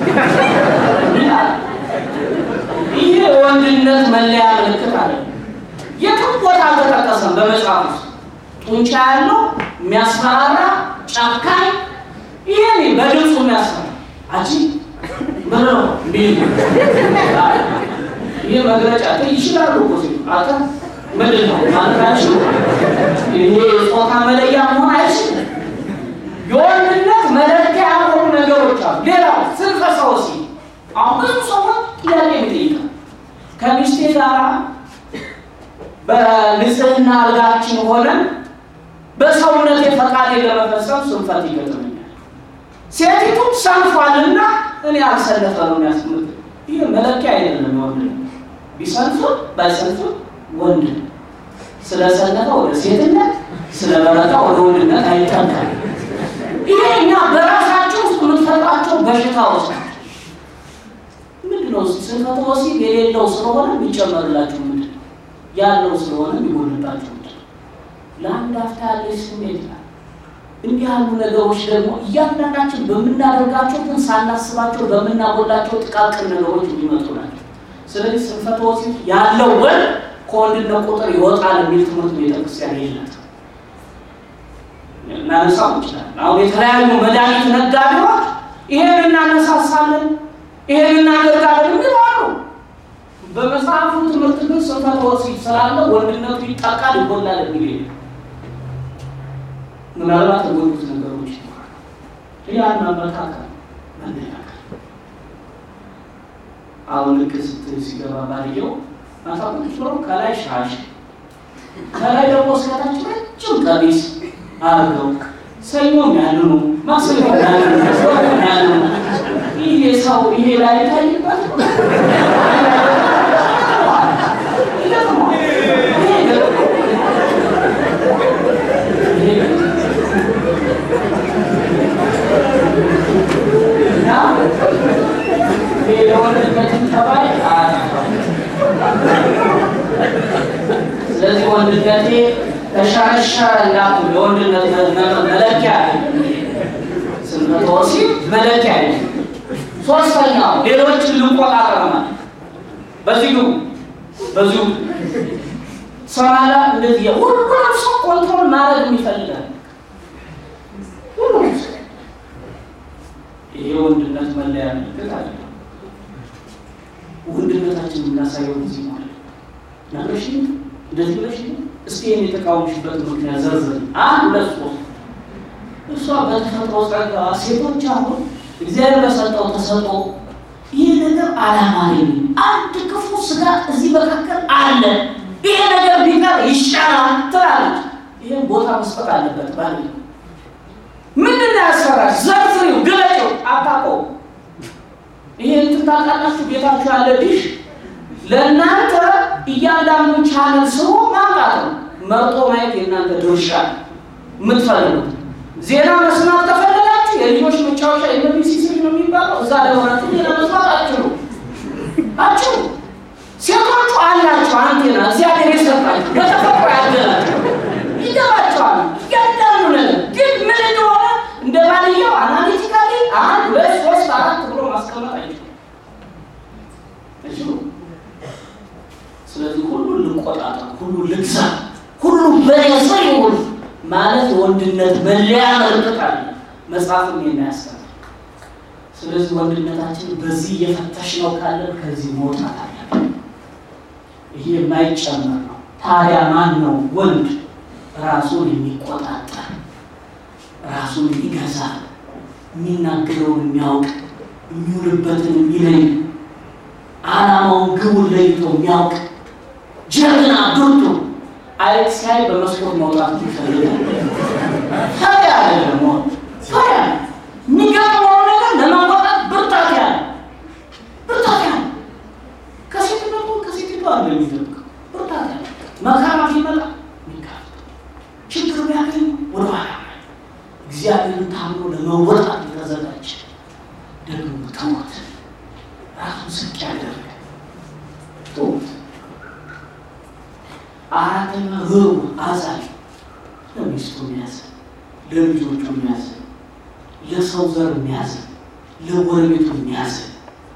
ይህ የወንድነት መለያ ምልክት አለ። የትም ቦታ አልተጠቀሰም በመጽሐፍ ውስጥ ጡንቻ ያለው የሚያስፈራራ ጨካኝ፣ ይሄ በድምፁ የሚያስፈራ አጂ ብሎ ይህ መግለጫ ይችላሉ እኮ አታ ምንድን ነው ማለታችሁ? ይሄ ጾታ መለያ መሆን አይችልም። የወንድነት መለኪያ ያልሆኑ ነገሮች አሉ። ሌላው ስንፈተ ወሲብ አሁን ብዙ ሰዎች ጥያቄ ይጠይቃል። ከሚስቴ ጋር በንጽህና አልጋችን ሆነን በሰውነት ፈቃዴ ለመፈጸም ስንፈት ይገጥመኛል። ሴቲቱም ሰንፏልና እኔ አልሰለፈ ነው የሚያስምት። ይህ መለኪያ አይደለም። ወንድ ቢሰንፉም ባይሰንፉም ወንድ ስለሰነፈ ወደ ሴትነት ስለበረታ ወደ ወንድነት አይጠጋም። ይሄ እኛ በራሳቸው ውስጥ የምትፈጥራቸው በሽታዎች ናቸው። ምንድን ነው ስንፈተ ወሲብ የሌለው ስለሆነ የሚጨመርላችሁ ምንድን ነው? ያለው ስለሆነ የሚጎልባችሁ ምንድን ነው? ለአንድ አፍታ ያለች ስሜት ናት። እንዲህ ያሉ ነገሮች ደግሞ እያንዳንዳችን በምናደርጋቸው ግን ሳናስባቸው በምናጎላቸው ጥቃቅን ነገሮች የሚመጡ ናቸው። ስለዚህ ስንፈተ ወሲብ ያለው ወንድ ከወንድነት ቁጥር ይወጣል የሚል ትምህርት ቤተክርስቲያን የላት እናነሳው እንችላለን። አሁን የተለያዩ መድኃኒት ነጋዴዎች ይሄን እናነሳሳለን፣ ይሄን እናደርጋለን የሚሉ አሉ። በመጽሐፉ ትምህርት ግን ስንፈተ ወሲብ ስላለ ወንድነቱ ይጠቃል ይጎላል የሚል የለም። ምናልባት የጎሉት ነገሮች ይኖራሉ። ያን መመካከል መነጋገር አሁን ልክ ስትል ሲገባ ባልየው ማታ ቁጭ ብሎ ከላይ ሻሽ ከላይ ደግሞ እስከታች ረጅም ቀሚስ አድርገው ሰኞም ያንኑ ማክሰኞም ያንኑ ሮብም ያንኑ ይሄ ሰው ይሄ ላይ ታይበት ስለዚህ ወንድነቴ ተሻሻ እንዳቱ የወንድነት መለኪያ ስንፈተ ወሲብ መለኪያ ሶስተኛው ሌሎችን ልንቆጣጠር ማለት በዚሁ በዚሁ ሰማላ እንደዚህ ሁሉም ሰው ኮንትሮል ማድረግ ይፈልጋል። ሁሉም ሰው ይሄ ወንድነት መለያ ምልክት አለ። ወንድነታችን የምናሳየው ጊዜ ማለት ናለሽ እንደዚህ ብለሽ እስቲ ይህን የተቃወምሽበት ምክንያት ዘርዝር። አንድ ሁለት ሶስት እሷ በተፈጥሮ ጸጋ ሴቶች አሁን እግዚአብሔር በሰጠው ተሰጦ ይህ ነገር አላማረኝ፣ አንድ ክፉ ስጋት እዚህ መካከል አለ፣ ይሄ ነገር ቢቀር ይሻላል ትላለች። ይህን ቦታ መስጠት አለበት ባል ምንድን ነው ያስፈራሽ? ዘርዝሪው፣ ግለጭው። አታውቀው ይሄን ትታውቃላችሁ። ቤታችሁ ያለ ዲሽ ለእናንተ እያንዳንዱ ቻነል ስሩ ማምጣት ነው። መርጦ ማየት የእናንተ ድርሻ የምትፈልጉት ዜና መስማት ከፈለጋችሁ የልጆች መጫወቻ ኤምቢሲ ስሪ ነው የሚባለው። እዛ ለሆናችሁ ዜና መስማት አችሉ አችሉ። ሴቶቹ አላቸው አንቴና እግዚአብሔር የሰጣቸው በተፈጥሮ ያገላቸው ይገባቸዋል። እያንዳንዱ ነገር ግን ምን እንደሆነ እንደ ባልየው አናሊቲካሊ አንድ ሁለት ሶስት አራት ብሎ ማስቀመጥ አይችሉም አይችሉም። ስለዚህ ሁሉ ልቆጣጠር፣ ሁሉ ልግዛ፣ ሁሉ በኔ ስር ይሁን ማለት የወንድነት መለያ ምልክት አለ። መጽሐፍም የሚያስተምር ስለዚህ ወንድነታችን በዚህ እየፈተሽ ነው ካለን ከዚህ መውጣት አለብን። ይሄ የማይጨመር ነው። ታዲያ ማን ነው ወንድ ራሱን የሚቆጣጠር ራሱን የሚገዛ የሚናገረውን የሚያውቅ የሚውልበትን የሚለይ ዓላማውን ግቡን ለይቶ የሚያውቅ ጀግና ብርቱ አይት ሲያይ በመስኮት መውጣት ይፈልጋል። ታዲያ አይደለም ታዲያ የሚገጥመው ነገር ለመወጣት ብርታት ያለ ብርታት ያለ ከሴትነቱ ከሴቲቱ አለ የሚጠብቀው ብርታት ያለ መከራ ሲመጣ ሚካፈል ችግር ቢያገኝ ወደኋላ እግዚአብሔርን ታምኖ ለመወጣት የተዘጋጀ ደግሞ ትሞት ራሱን ዝቅ ያደርግ ትሞት አራተኛ ርሩ አዛኝ ለሚስቱ የሚያዝን ለልጆቹ የሚያዝን ለሰው ዘር የሚያዝን ለጎረቤቱ የሚያዝን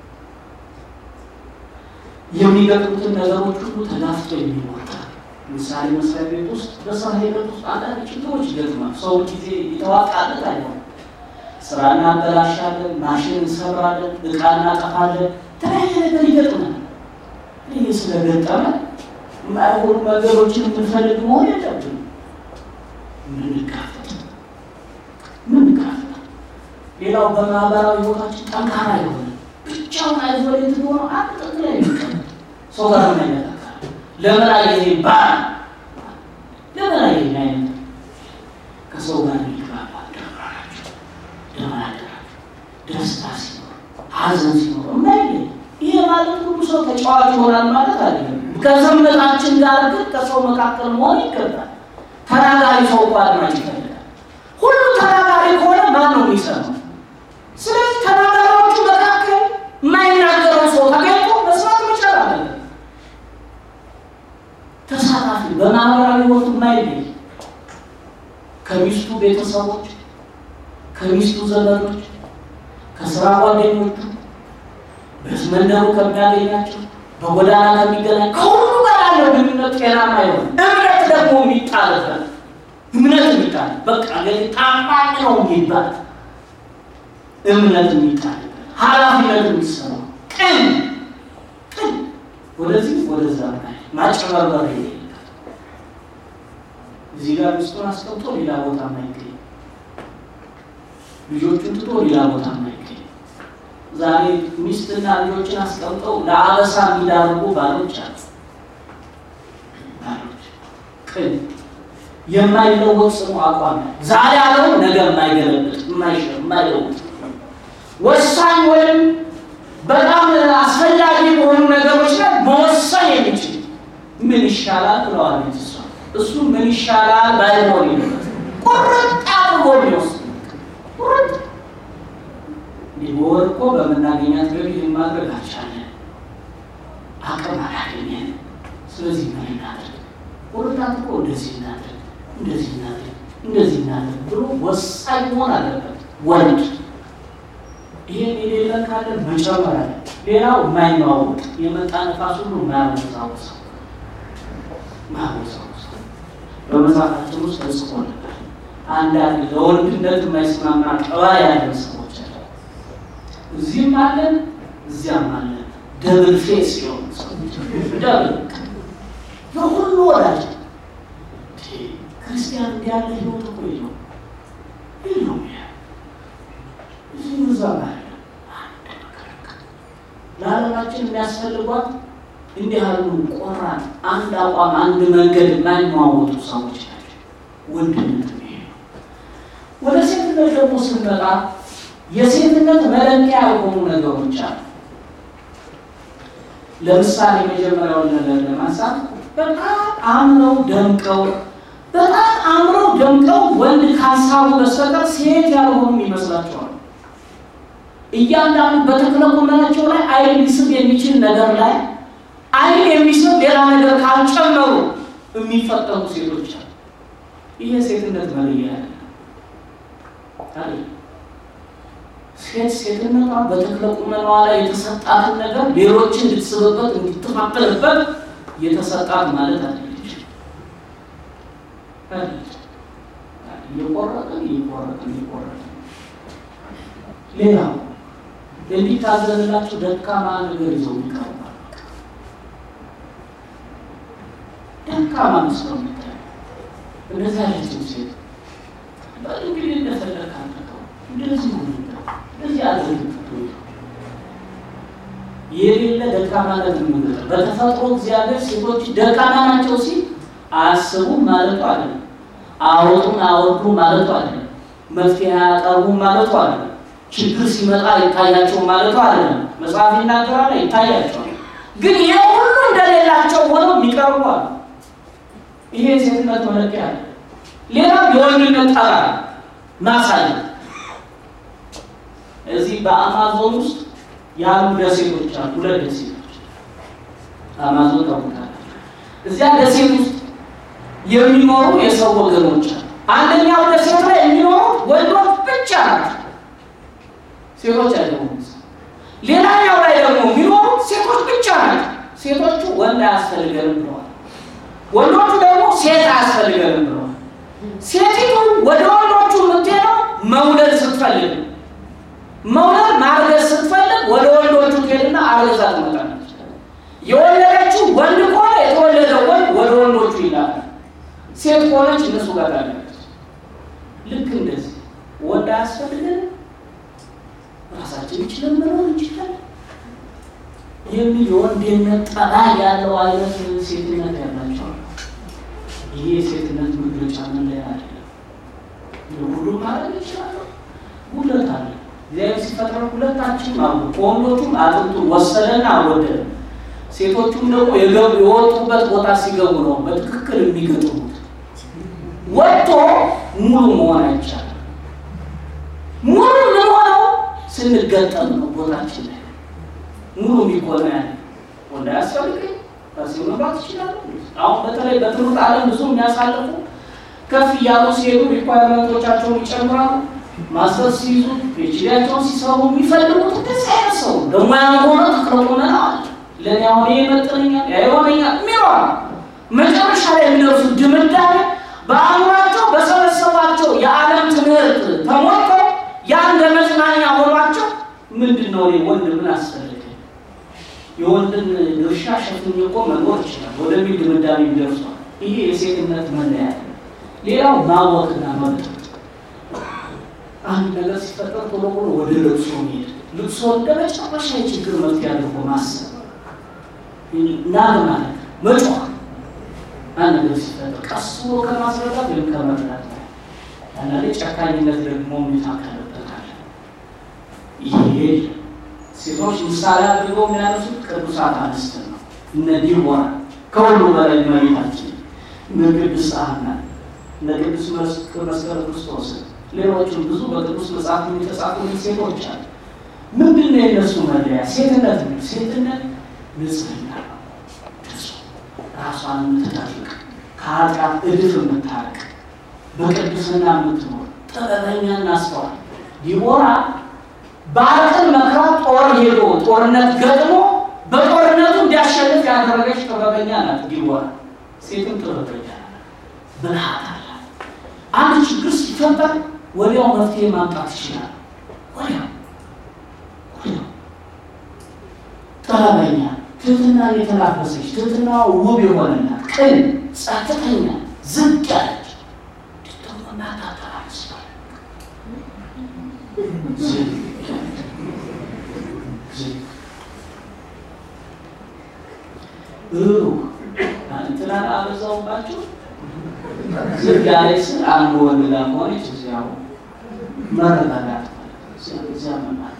የሚገጥሙትን ነገሮች ሁሉ ተጋፍጦ የሚወጣ ምሳሌ መስሪያ ቤት ውስጥ በስራ ሂደት ውስጥ አንዳንድ ችግሮች ይገጥማል። ሰው ጊዜ የተዋጣለት አይሆንም። ስራ እናበላሻለን፣ ማሽን እንሰብራለን፣ እቃ እናጠፋለን፣ የተለያየ ነገር ይገጥማል። ይህ ስለገጠመ የማይሆኑ ነገሮችን የምንፈልግ መሆን የለብንም። ምንጋፈጥ ምንጋፈጥ ሌላው በማህበራዊ ህይወታችን ጠንካራ የሆነ ብቻውን አይዞሌት ሆኖ አንድ ጥግ ላይ የሚቀመጥ ሰው ጋር የማይነካካ ለምን አየህ ባል ለምን አየህ አይነት ከሰው ጋር የሚግባባ ደብራናቸው ደብራናቸው ደስታ ሲኖር ሀዘን ሲኖር የማይለይ ይሄ ማለት ሁሉ ሰው ተጫዋች ይሆናል ማለት አይደለም። ከዝምታችን ጋር ግን ከሰው መካከል መሆን ይገባል። ተናጋሪ ሰው እኮ አድማጭ ይፈልጋል። ሁሉ ተናጋሪ ከሆነ ማን ነው የሚሰማው? ስለዚህ ተናጋሪዎቹ መካከል የማይናገረው ሰው ተገኝቶ መስማት መቻል አለበት። ተሳታፊ በማህበራዊ ህይወቱ የማይለይ ቤተሰቦች፣ ከሚስቱ ዘመዶች፣ ከስራ ጓደኞቹ፣ በመንደሩ ከሚያገኛቸው፣ በጎዳና ከሚገናኝ ከሁሉ ጋር ያለው ግንኙነት ጤናማ ይሆን። እምነት ደግሞ የሚጣልበት እምነት የሚጣል በቃ ገ ታማኝ ነው የሚባል እምነት የሚጣልበት ኃላፊነት የሚሰማው ቅን ቅን ወደዚህ ወደዛ ማጨበርበር የሌለበት እዚህ ጋር ሚስቱን አስቀምጦ ሌላ ቦታ ማይገኝ ልጆቹን ትቶ ሌላ ቦታ ማይገኝ ዛሬ ሚስትና ልጆችን አስቀምጠው ለአበሳ የሚዳርጉ ባሎች አሉ። ባሎች ቅን የማይለወጥ ጽኑ አቋም ዛሬ ያለው ነገ የማይገለብጥ የማይሽር የማይለውጥ ወሳኝ ወይም በጣም አስፈላጊ በሆኑ ነገሮች ላይ መወሰን የሚችል ምን ይሻላል ብለዋለች እሷ። እሱ ምን ይሻላል ባይሆን ይልበት ቁርጥ አድርጎ የሚወስድ ቁርጥ በወር እኮ በምናገኛት ገቢ ማድረግ አልቻለን፣ አቅም አላገኘን። ስለዚህ ምን እናድርግ? ቁርጥ አድርጎ እንደዚህ እናድርግ፣ እንደዚህ እናድርግ፣ እንደዚህ እናድርግ ብሎ ወሳኝ መሆን አለበት ወንድ ይሄን የሌለን ካለ መጨመር አለ። ሌላው የማይለዋወጥ የመጣ ነፋስ ሁሉ የማያወዛውዘው ማያወዛውዘው በመጽሐፋችን ውስጥ ተጽፎ ነበር። አንዳንድ ለወንድነት የማይስማማ ጠባ ያለን ሰዎች አለ። እዚህም አለን እዚያም አለን። ደብል ፌስ የሆኑ ሰዎች ደብል የሁሉ ወዳጅ ክርስቲያን እንዲያለ ህይወት እኮ የለውም የለውም እዚህ ምዛም አለ ለዓለማችን የሚያስፈልጓት እንዲህ ያሉ ቆራጥ አንድ አቋም አንድ መንገድ የማይሟወጡ ሰዎች ናቸው። ወንድነት ይሄ ነው። ወደ ሴትነት ደግሞ ስንመጣ የሴትነት መለኪያ የሆኑ ነገሮች አሉ። ለምሳሌ መጀመሪያውን ነገር ለማንሳት በጣም አምረው ደምቀው በጣም አምረው ደምቀው ወንድ ካሳቡ በስተቀር ሴት ያልሆኑ ይመስላቸዋል። እያንዳንዱ በተክለ ቁመናቸው ላይ አይን ሊስብ የሚችል ነገር ላይ አይን የሚስብ ሌላ ነገር ካልጨመሩ የሚፈጠሩ ሴቶች አሉ። ይሄ ሴትነት መለያ ያለ ሴት ሴትነቷ በተክለ ቁመናዋ ላይ የተሰጣትን ነገር ሌሎችን እንድትስብበት እንድትፋጠርበት የተሰጣት ማለት አለች። እየቆረጥን እየቆረጥን እየቆረጥን ሌላው እንዲታዘንላቸው ደካማ ነገር ይዘው ይቀርባል። ደካማ መስለው የሚታዩ እንደዚህ ያለችው ሴት እንግዲህ እንደፈለግ አድርገው እንደዚህ ሆኑ እንደዚህ አድርግ የሌለ ደካማነት የምንገጠ በተፈጥሮ እግዚአብሔር ሴቶች ደካማ ናቸው ሲል አያስቡም ማለቱ አይደለም። አወጡን አወርዱ ማለቱ አይደለም። መፍትሄ አያቀርቡም ማለቱ አይደለም። ችግር ሲመጣ ይታያቸው ማለቱ አይደለም። መጽሐፍ ይናገራል፣ ይታያቸዋል። ግን ይሄ ሁሉ እንደሌላቸው ሆነው የሚቀርቡ አሉ። ይሄ የሴትነት መለኪያ አለ። ሌላው የወንድነት ጠራ ማሳየት እዚህ በአማዞን ውስጥ ያሉ ደሴቶች አሉ። ሁለት ደሴቶች አማዞን ታውቃላችሁ። እዚያ ደሴት ውስጥ የሚኖሩ የሰው ወገኖች አሉ። አንደኛው ደሴት ላይ የሚኖሩ ወንዶች ብቻ ናቸው፣ ሴቶች አይደሉም። ሌላኛው ላይ ደግሞ የሚኖሩ ሴቶች ብቻ ናቸው። ሴቶቹ ወንድ አያስፈልገንም ብለዋል። ወንዶቹ ደግሞ ሴት አያስፈልገንም ብለዋል። ሴቲቱ ወደ ወንዶቹ የምትሄደው መውለድ ስትፈልግ መውለድ ማርገዝ ስትፈልግ ወደ ወንዶቹ ትሄድና አርገዛ ትመጣለች። የወለደችው ወንድ ከሆነ የተወለደው ወንድ ወደ ወንዶቹ ይላል። ሴት ከሆነች እነሱ ጋር ታለች። ልክ እንደዚህ ወንድ አያስፈልገን ራሳችን ይችለን መኖር እንችላለን የሚል የወንድነት ጠባ ያለው አይነት ሴትነት ያላቸው ይሄ የሴትነት መግለጫ መለያ አይደለም። ሁሉ ማድረግ ይችላለሁ ጉለት አለ እግዚአብሔር ሲፈጥረው ሁለታችን አሉ። ከወንዶቹም አጥንቱን ወሰደና አወደደ። ሴቶቹም ደግሞ የገቡ የወጡበት ቦታ ሲገቡ ነው በትክክል የሚገጥሙት። ወጥቶ ሙሉ መሆን አይቻልም። ሙሉ የምንሆነው ስንገጠም ነው። ቦታችን ላይ ሙሉ የሚሆነ ያለ ወንድ አያስፈልግም። ከዚህ መግባት ይችላል። አሁን በተለይ በትምህርት ዓለም ብዙ የሚያሳልፉ ከፍ እያሉ ሲሄዱ ሪኳርመንቶቻቸውን ይጨምራሉ። ማስተር ሲይዙ ፒኤችዲያቸውን ሲሰሩ የሚፈልጉት እንደዚህ አይነት ሰው ደግሞ ያን ሆነ ተክለቁመና አለ ለእኔ አሁን ይሄ ይመጥነኛል ያ ይሆነኛል የሚለዋል መጨረሻ ላይ የሚደርሱት ድምዳሜ በአእምሯቸው በሰበሰባቸው የዓለም ትምህርት ተሞልተው ያ እንደ መጽናኛ ሆኗቸው ምንድን ነው እኔ ወንድ ምን አስፈልገኝ የወንድን ድርሻ ሸፍኜ እኮ መኖር ይችላል ወደሚል ድምዳሜ ይደርሷል። ይሄ የሴትነት መለያ ነው። ሌላው ማወቅና መብት አንድ ነገር ሲፈጠር ቶሎ ብሎ ወደ ልቅሶ መሄድ፣ ልቅሶ እንደ መጨረሻ የችግር መፍትሄ አድርጎ ማሰብ ናግ ማለት መጮህ፣ አንድ ነገር ሲፈጠር ቀስ ብሎ ከማስረዳት ወይም ከመረዳት ላይ አንዳንዴ ጨካኝነት ደግሞ የሚታከልበታል። ይሄ ሴቶች ምሳሌ አድርገው የሚያነሱት ቅዱሳት አንስት ነው። እነ ዲቦራ ከሁሉ በላይ እመቤታችን፣ እነ ቅድስት ሐና፣ እነ ቅዱስ መስቀል ክርስቶስ ሌሎችም ብዙ በቅዱስ መጽሐፍ የተጻፉ ሴቶች አሉ። ምንድን ነው የነሱ መለያ? ሴትነት ነው። ሴትነት ንጽህና ነው። ራሷን የምትጠብቅ ከኃጢአት እድፍ የምታርቅ በቅድስና የምትኖር ጥበበኛና አስተዋይ ዲቦራ ባርቅን መክራ ጦር ሄዶ ጦርነት ገጥሞ በጦርነቱ እንዲያሸንፍ ያደረገች ጥበበኛ ናት ዲቦራ። ሴትም ጥበበኛ ናት፣ ብልሃት አላት። አንድ ችግር ሲፈጠር ወዲያው መፍትሄ ማምጣት ይችላል። ወዲያው ወዲያው ጥበበኛ፣ ትህትናን የተላበሰች ትህትና ውብ የሆነናት ቅን፣ ጸጥተኛ፣ ዝቅ ያለች ደግሞ እናታተራ መስላል እንትናን አበዛውባቸው ዝግ ያለች ስል አንዱ ወንድ ጋር ሆነች እዚያው መረጋጋት እዚያ መማት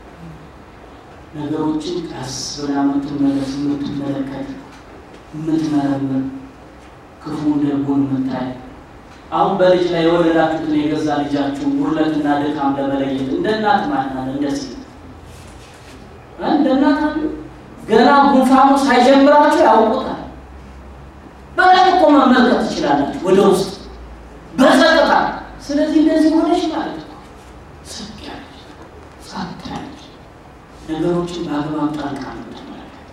ነገሮችን ቀስ ብላ የምትመለስ የምትመለከት የምትመረምር ክፉን ደጉን የምታይ አሁን በልጅ ላይ የወለዳችሁትን የገዛ ልጃችሁ ውርለትና ድካም ለመለየት እንደ እናት ማናል እንደ ሴት እንደ እናት አሉ ገና ጉንፋኑ ሳይጀምራችሁ ያውቁታል። በላይ እኮ መመልከት ትችላላችሁ ወደ ውስጥ በጸጥታ። ስለዚህ እንደዚህ ሆነች ማለት ነው። ስቅ ያለች ጸጥ ያለች ነገሮችን በአግባብ ጣልቃ የምትመለከት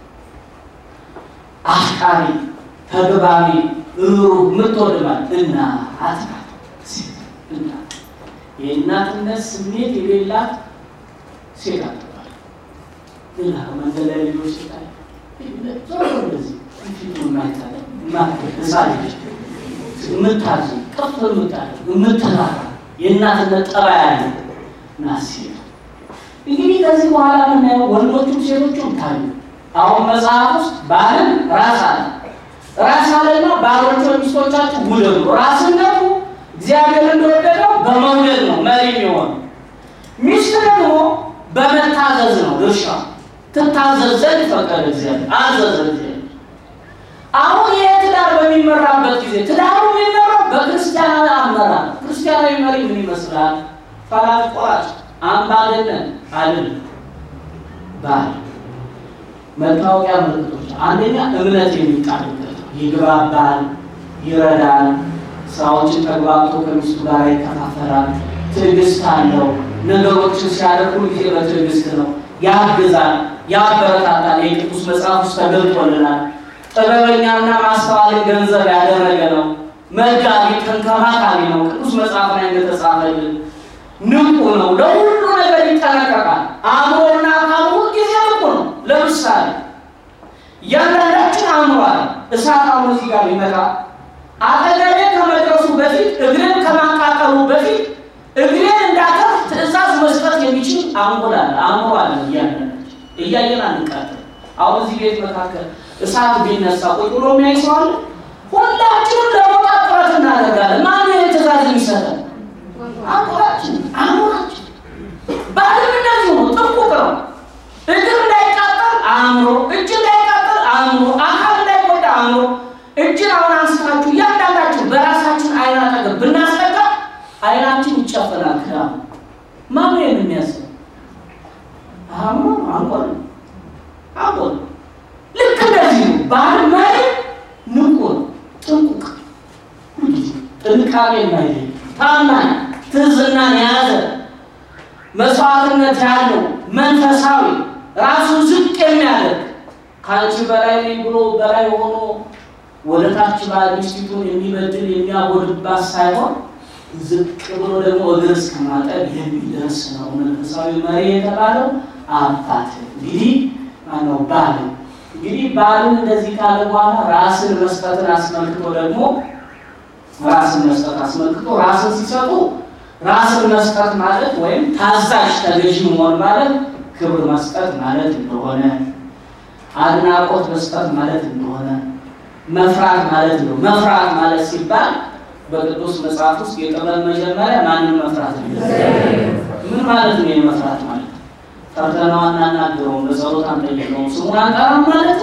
አፍቃሪ፣ ተግባቢ፣ ሩሩ የምትወድ ማለት እናት ናት። ሴት እናት የእናትነት ስሜት የሌላት ሴት አትባል። ሌላ መንገድ ላይ ልጆች ሲታይ ዞሮ እንደዚህ ፊቱ የማይታለ ሳለች የምታዝ ከፍ የምታደርግ የምትራራ የእናትነት ጠባይ ያለ ናት ሴት። እንግዲህ ከዚህ በኋላ የምናየው ወንዶቹም ሴቶቹም ታዩ። አሁን መጽሐፍ ውስጥ ባልን ራስ አለ ራስ አለና ባሎች ሚስቶቻችሁ ውደዱ። ራስነቱ እግዚአብሔር እንደወደደው በመውደድ ነው መሪ የሚሆን ሚስት ደግሞ በመታዘዝ ነው ድርሻ ትታዘዝ ዘንድ ፈቀደ እግዚአብሔር አዘዘ እግዚአብሔር። አሁን ይህ ትዳር በሚመራበት ጊዜ ትዳሩ የሚመራው በክርስቲያናዊ አመራር። ክርስቲያናዊ መሪ ምን ይመስላል? ፈላጭ ቆራጭ፣ አምባገነን አይደለም። ባል መታወቂያ ምልክቶች፣ አንደኛ እምነት የሚጣልበት ይግባባል፣ ይረዳል፣ ስራዎችን ተግባብቶ ከሚስቱ ጋር ይከፋፈላል፣ ትዕግስት አለው። ነገሮችን ሲያደርጉ ጊዜ በትዕግስት ነው፣ ያግዛል፣ ያበረታታል። የቅዱስ መጽሐፍ ውስጥ ተገልጦልናል። ጥበበኛና ማስተዋልን ገንዘብ ያደረገ ነው። መጋቢ ተንከባካቢ ነው። ቅዱስ መጽሐፍ ላይ እንደተጻፈልን ንቁ ነው። ለሁሉ ነገር ይጠነቀቃል። አእምሮና አካሉ ሁልጊዜ ንቁ ነው። ለምሳሌ እያንዳንዳችን አእምሯል። እሳት አሁን እዚህ ጋር ቢመጣ አጠገቤ ከመድረሱ በፊት እግሬን ከማቃጠሉ በፊት እግሬን እንዳተርፍ ትዕዛዝ መስጠት የሚችል አንጎላል አእምሯል። እያንዳንዳችን እያየን አንቃጠል። አሁን እዚህ ቤት መካከል እሳት ቢነሳ ቁጭ ብሎ የሚያይ ሰው አለ? ሁላችንም ለመውጣት ጥረት እናደርጋለን። ማን ይህ ትእዛዝ የሚሰጠን? አእምሯችን አእምሯችን። ባልም እንደዚሁ ነው። ጥንቁቅ ነው። እግር እንዳይቃጠል አእምሮ፣ እጅ እንዳይቃጠል አእምሮ፣ አካል እንዳይጎዳ አእምሮ። እጅን አሁን አንስታችሁ እያንዳንዳችሁ በራሳችን አይን አጠገብ ብናስጠጋ አይናችን ይጨፈናል። ክራ ማን ነው የሚያስብ? አእምሮ አንቆል አንቆል ልክ እንደዚህ ነው። ባል መሪ ንቁ ነው፣ ጥንቁቅ ሁልጊዜ ጥንቃቄ ጥንቃቄ የማይለይ ታማኝ፣ ትህትናን የያዘ መስዋዕትነት ያለው መንፈሳዊ ራሱን ዝቅ የሚያደርግ ከአንቺ በላይ ነኝ ብሎ በላይ ሆኖ ወደ ታች ሚስቲቱን የሚበድል የሚያጎድባት ሳይሆን ዝቅ ብሎ ደግሞ እግር እስከ ማጠብ የሚደርስ ነው መንፈሳዊ መሪ የተባለው አባት። እንግዲህ ማነው ባል። እንግዲህ ባልን እንደዚህ ካለ በኋላ ራስን መስጠትን አስመልክቶ ደግሞ ራስን መስጠት አስመልክቶ ራስን ሲሰጡ ራስን መስጠት ማለት ወይም ታዛዥ ተገዥ መሆን ማለት ክብር መስጠት ማለት እንደሆነ አድናቆት መስጠት ማለት እንደሆነ መፍራት ማለት ነው። መፍራት ማለት ሲባል በቅዱስ መጽሐፍ ውስጥ የጥበብ መጀመሪያ ማንን መፍራት ነው? ምን ማለት ነው? የመፍራት ማለት ፈርተነው አናናግረውም፣ በጸሎት አንጠይቀውም፣ ስሙን አንጠራም ማለት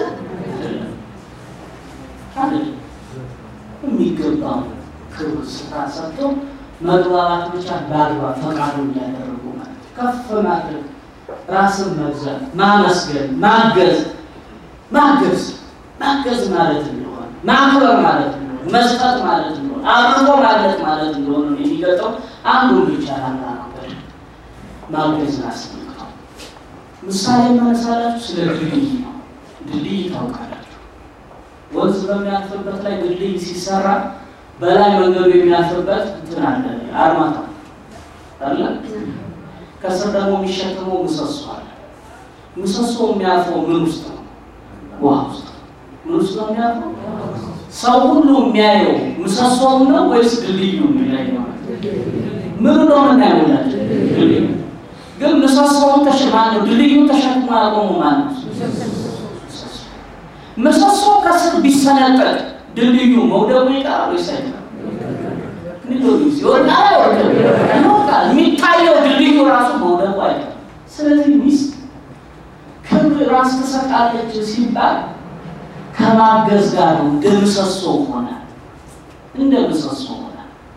አይደለም። የሚገባው ክብር ስፍራ ሰጥቶ መግባባት ብቻ በአግባብ ፈቃዱ እንዲያደርጉ ማለት ከፍ ማድረግ፣ ራስን መግዛት፣ ማመስገን፣ ማገዝ ማገዝ ማገዝ ማለት እንደሆነ ማክበር ማለት እንደሆነ መስጠት ማለት እንደሆነ አብርቶ ማለት ማለት እንደሆነ ነው የሚገልጠው። አንዱን ብቻ ላናገር ማገዝን አስመልክቶ ምሳሌ ማነሳላችሁ ስለ ድልድይ ነው። ድልድይ ታውቃላችሁ። ወንዝ በሚያልፍበት ላይ ድልድይ ሲሰራ በላይ መንገዱ የሚያልፍበት እንትን አለ አርማታ አለ። ከስር ደግሞ የሚሸከመው ምሰሶ አለ። ምሰሶ የሚያልፈው ምን ውስጥ ነው? ውሃ ውስጥ ምን ውስጥ ነው የሚያልፈው? ሰው ሁሉ የሚያየው ምሰሶውን ነው ወይስ ድልድዩ የሚያየው? ምን ነው የምናየውላቸው? ድልድዩ ግን ምሰሶውን ተሸማን ነው ድልድዩን ተሸክሞ ያቆሙ ማለት ነው። ምሰሶ ከስር ቢሰነጠቅ ድልድዩ መውደቁ ይቀራል ወይስ አይቀርም? ይወድቃል አይወድቅም? ይወድቃል። የሚታየው ድልድዩ ራሱ መውደቁ አይቀርም። ስለዚህ ሚስት ክብር ራስ ትሰጣለች ሲባል ከማገዝ ጋር ነው። እንደ ምሰሶ ሆነ እንደ ምሰሶ ሆነ።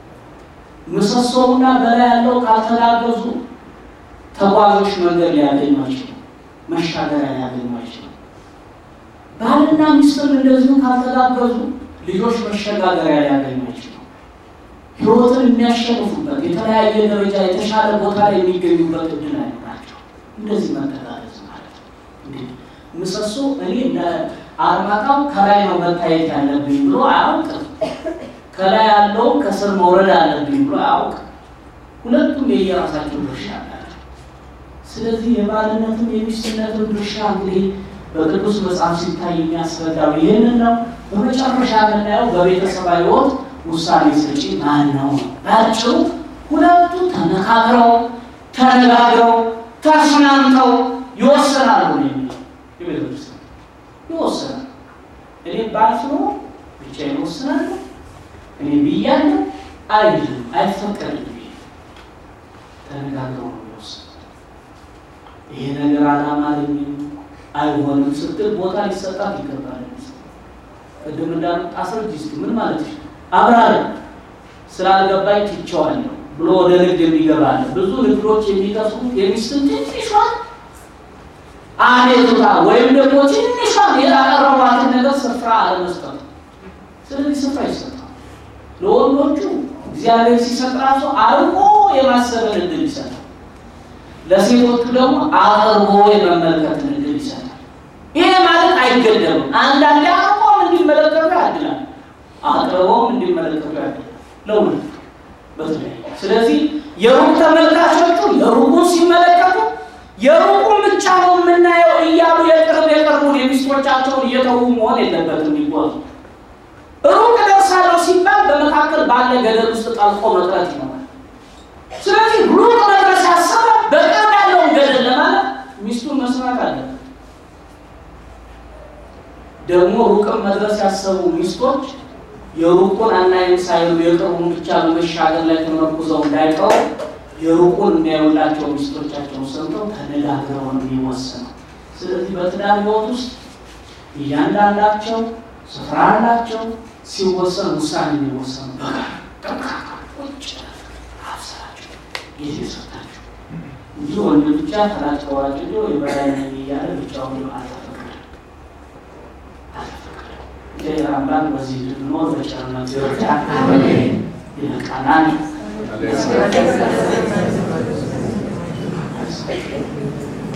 ምሰሶውና በላይ ያለው ካልተጋገዙ ተጓዦች መንገድ ሊያገኙ አይችሉም፣ መሻገሪያ ሊያገኙ አይችሉም። ባልና ሚስትም እንደዚሁ ካልተጋገዙ ልጆች መሸጋገሪያ ሊያገኙ አይችሉም። ሕይወትን የሚያሸንፉበት የተለያየ ደረጃ የተሻለ ቦታ ላይ የሚገኙበት እድል አይኖራቸው። እንደዚህ መተጋገዝ ማለት ነው። ምሰሶ እኔ እንደ አርማታው ከላይ ነው መታየት ያለብኝ ብሎ አያውቅም። ከላይ ያለው ከስር መውረድ አለብኝ ብሎ አያውቅም። ሁለቱም የየራሳቸው ድርሻ አላቸው። ስለዚህ የባልነትም የሚስትነትም ድርሻ እንግዲህ በቅዱስ መጽሐፍ ሲታይ የሚያስረዳው ይህንን ነው። በመጨረሻ የምናየው በቤተሰባዊ ሕይወት ውሳኔ ሰጪ ማን ነው? ባጭሩ ሁለቱ ተመካክረው ተነጋግረው ተስማምተው ይወሰናሉ ነው የሚለው የቤተክርስቲያን ይወሰናል። እኔ ባልፍ ነው ብቻዬን እወስናለሁ፣ እኔ ብያለሁ አይልም፣ አይፈቀድም። ተነጋግረው ነው የሚወስኑት። ይሄ ነገር አላማረኝም አይሆንም ስትል ቦታ ሊሰጣት ይገባል። ቅድም እንዳሉት አስረጅ እስኪ ምን ማለት ነው? አብራሪ ስላልገባኝ ትቼዋለሁ ብሎ ወደ ንግድ የሚገባለ ብዙ ንግዶች የሚከሱት የሚስትን ትንሿን አቤቱታ ወይም ደግሞ ትንሿን ያቀረቧትን ነገር ስፍራ አለመስጠት። ስለዚህ ስፍራ ይሰጣል። ለወንዶቹ እግዚአብሔር ሲሰጥ ራሱ አርቆ የማሰብን እድል ይሰጣል። ለሴቶቹ ደግሞ አቅርቦ የመመልከትን እድል ይሰጣል። ይሄ ማለት አይገደብም። አንዳንዴ አርቆም እንዲመለከቱ ያድላል፣ አቅርቦም እንዲመለከቱ ያድላል ለሁለቱ በተለይ ስለዚህ የሩቅ ተመልካቾቹ የሩቁን ሲመለከቱ የሩቁን ብቻ ነው የምናየው እያሉ የቅርብ የቅርቡን የሚስቶቻቸውን እየተዉ መሆን የለበትም። ይጓዙ ሩቅ ደርሳለሁ ሲባል በመካከል ባለ ገደል ውስጥ ጠልቆ መቅረት ይኖራል። ስለዚህ ሩቅ መድረስ ያሰበ በቅርብ ያለውን ገደል ለማለት ሚስቱን መስማት አለበት። ደግሞ ሩቅም መድረስ ያሰቡ ሚስቶች የሩቁን አናይም ሳይሉ የቅርቡን ብቻ በመሻገር ላይ ተመርኩዘው እንዳይቀሩ የሩቁን የሚያዩላቸው ሚስቶቻቸው ሰምተው ተነጋግረው ነው የሚወሰነው። ስለዚህ በትዳር ሕይወት ውስጥ እያንዳንዳቸው ስፍራ አላቸው። ሲወሰን ውሳኔ የሚወሰኑ በጋራ ቁጭ አብስራቸው ጊዜ ሰጣቸው እንጂ ወንድ ብቻ ተላጭ ወራጭ የበላይ ነኝ እያለ ብቻውን አልተፈቀደም አልተፈቀደም። እግዚአብሔር አምላክ በዚህ እንድንኖር በቸርነቱ ይርዳን። ይበቃናል።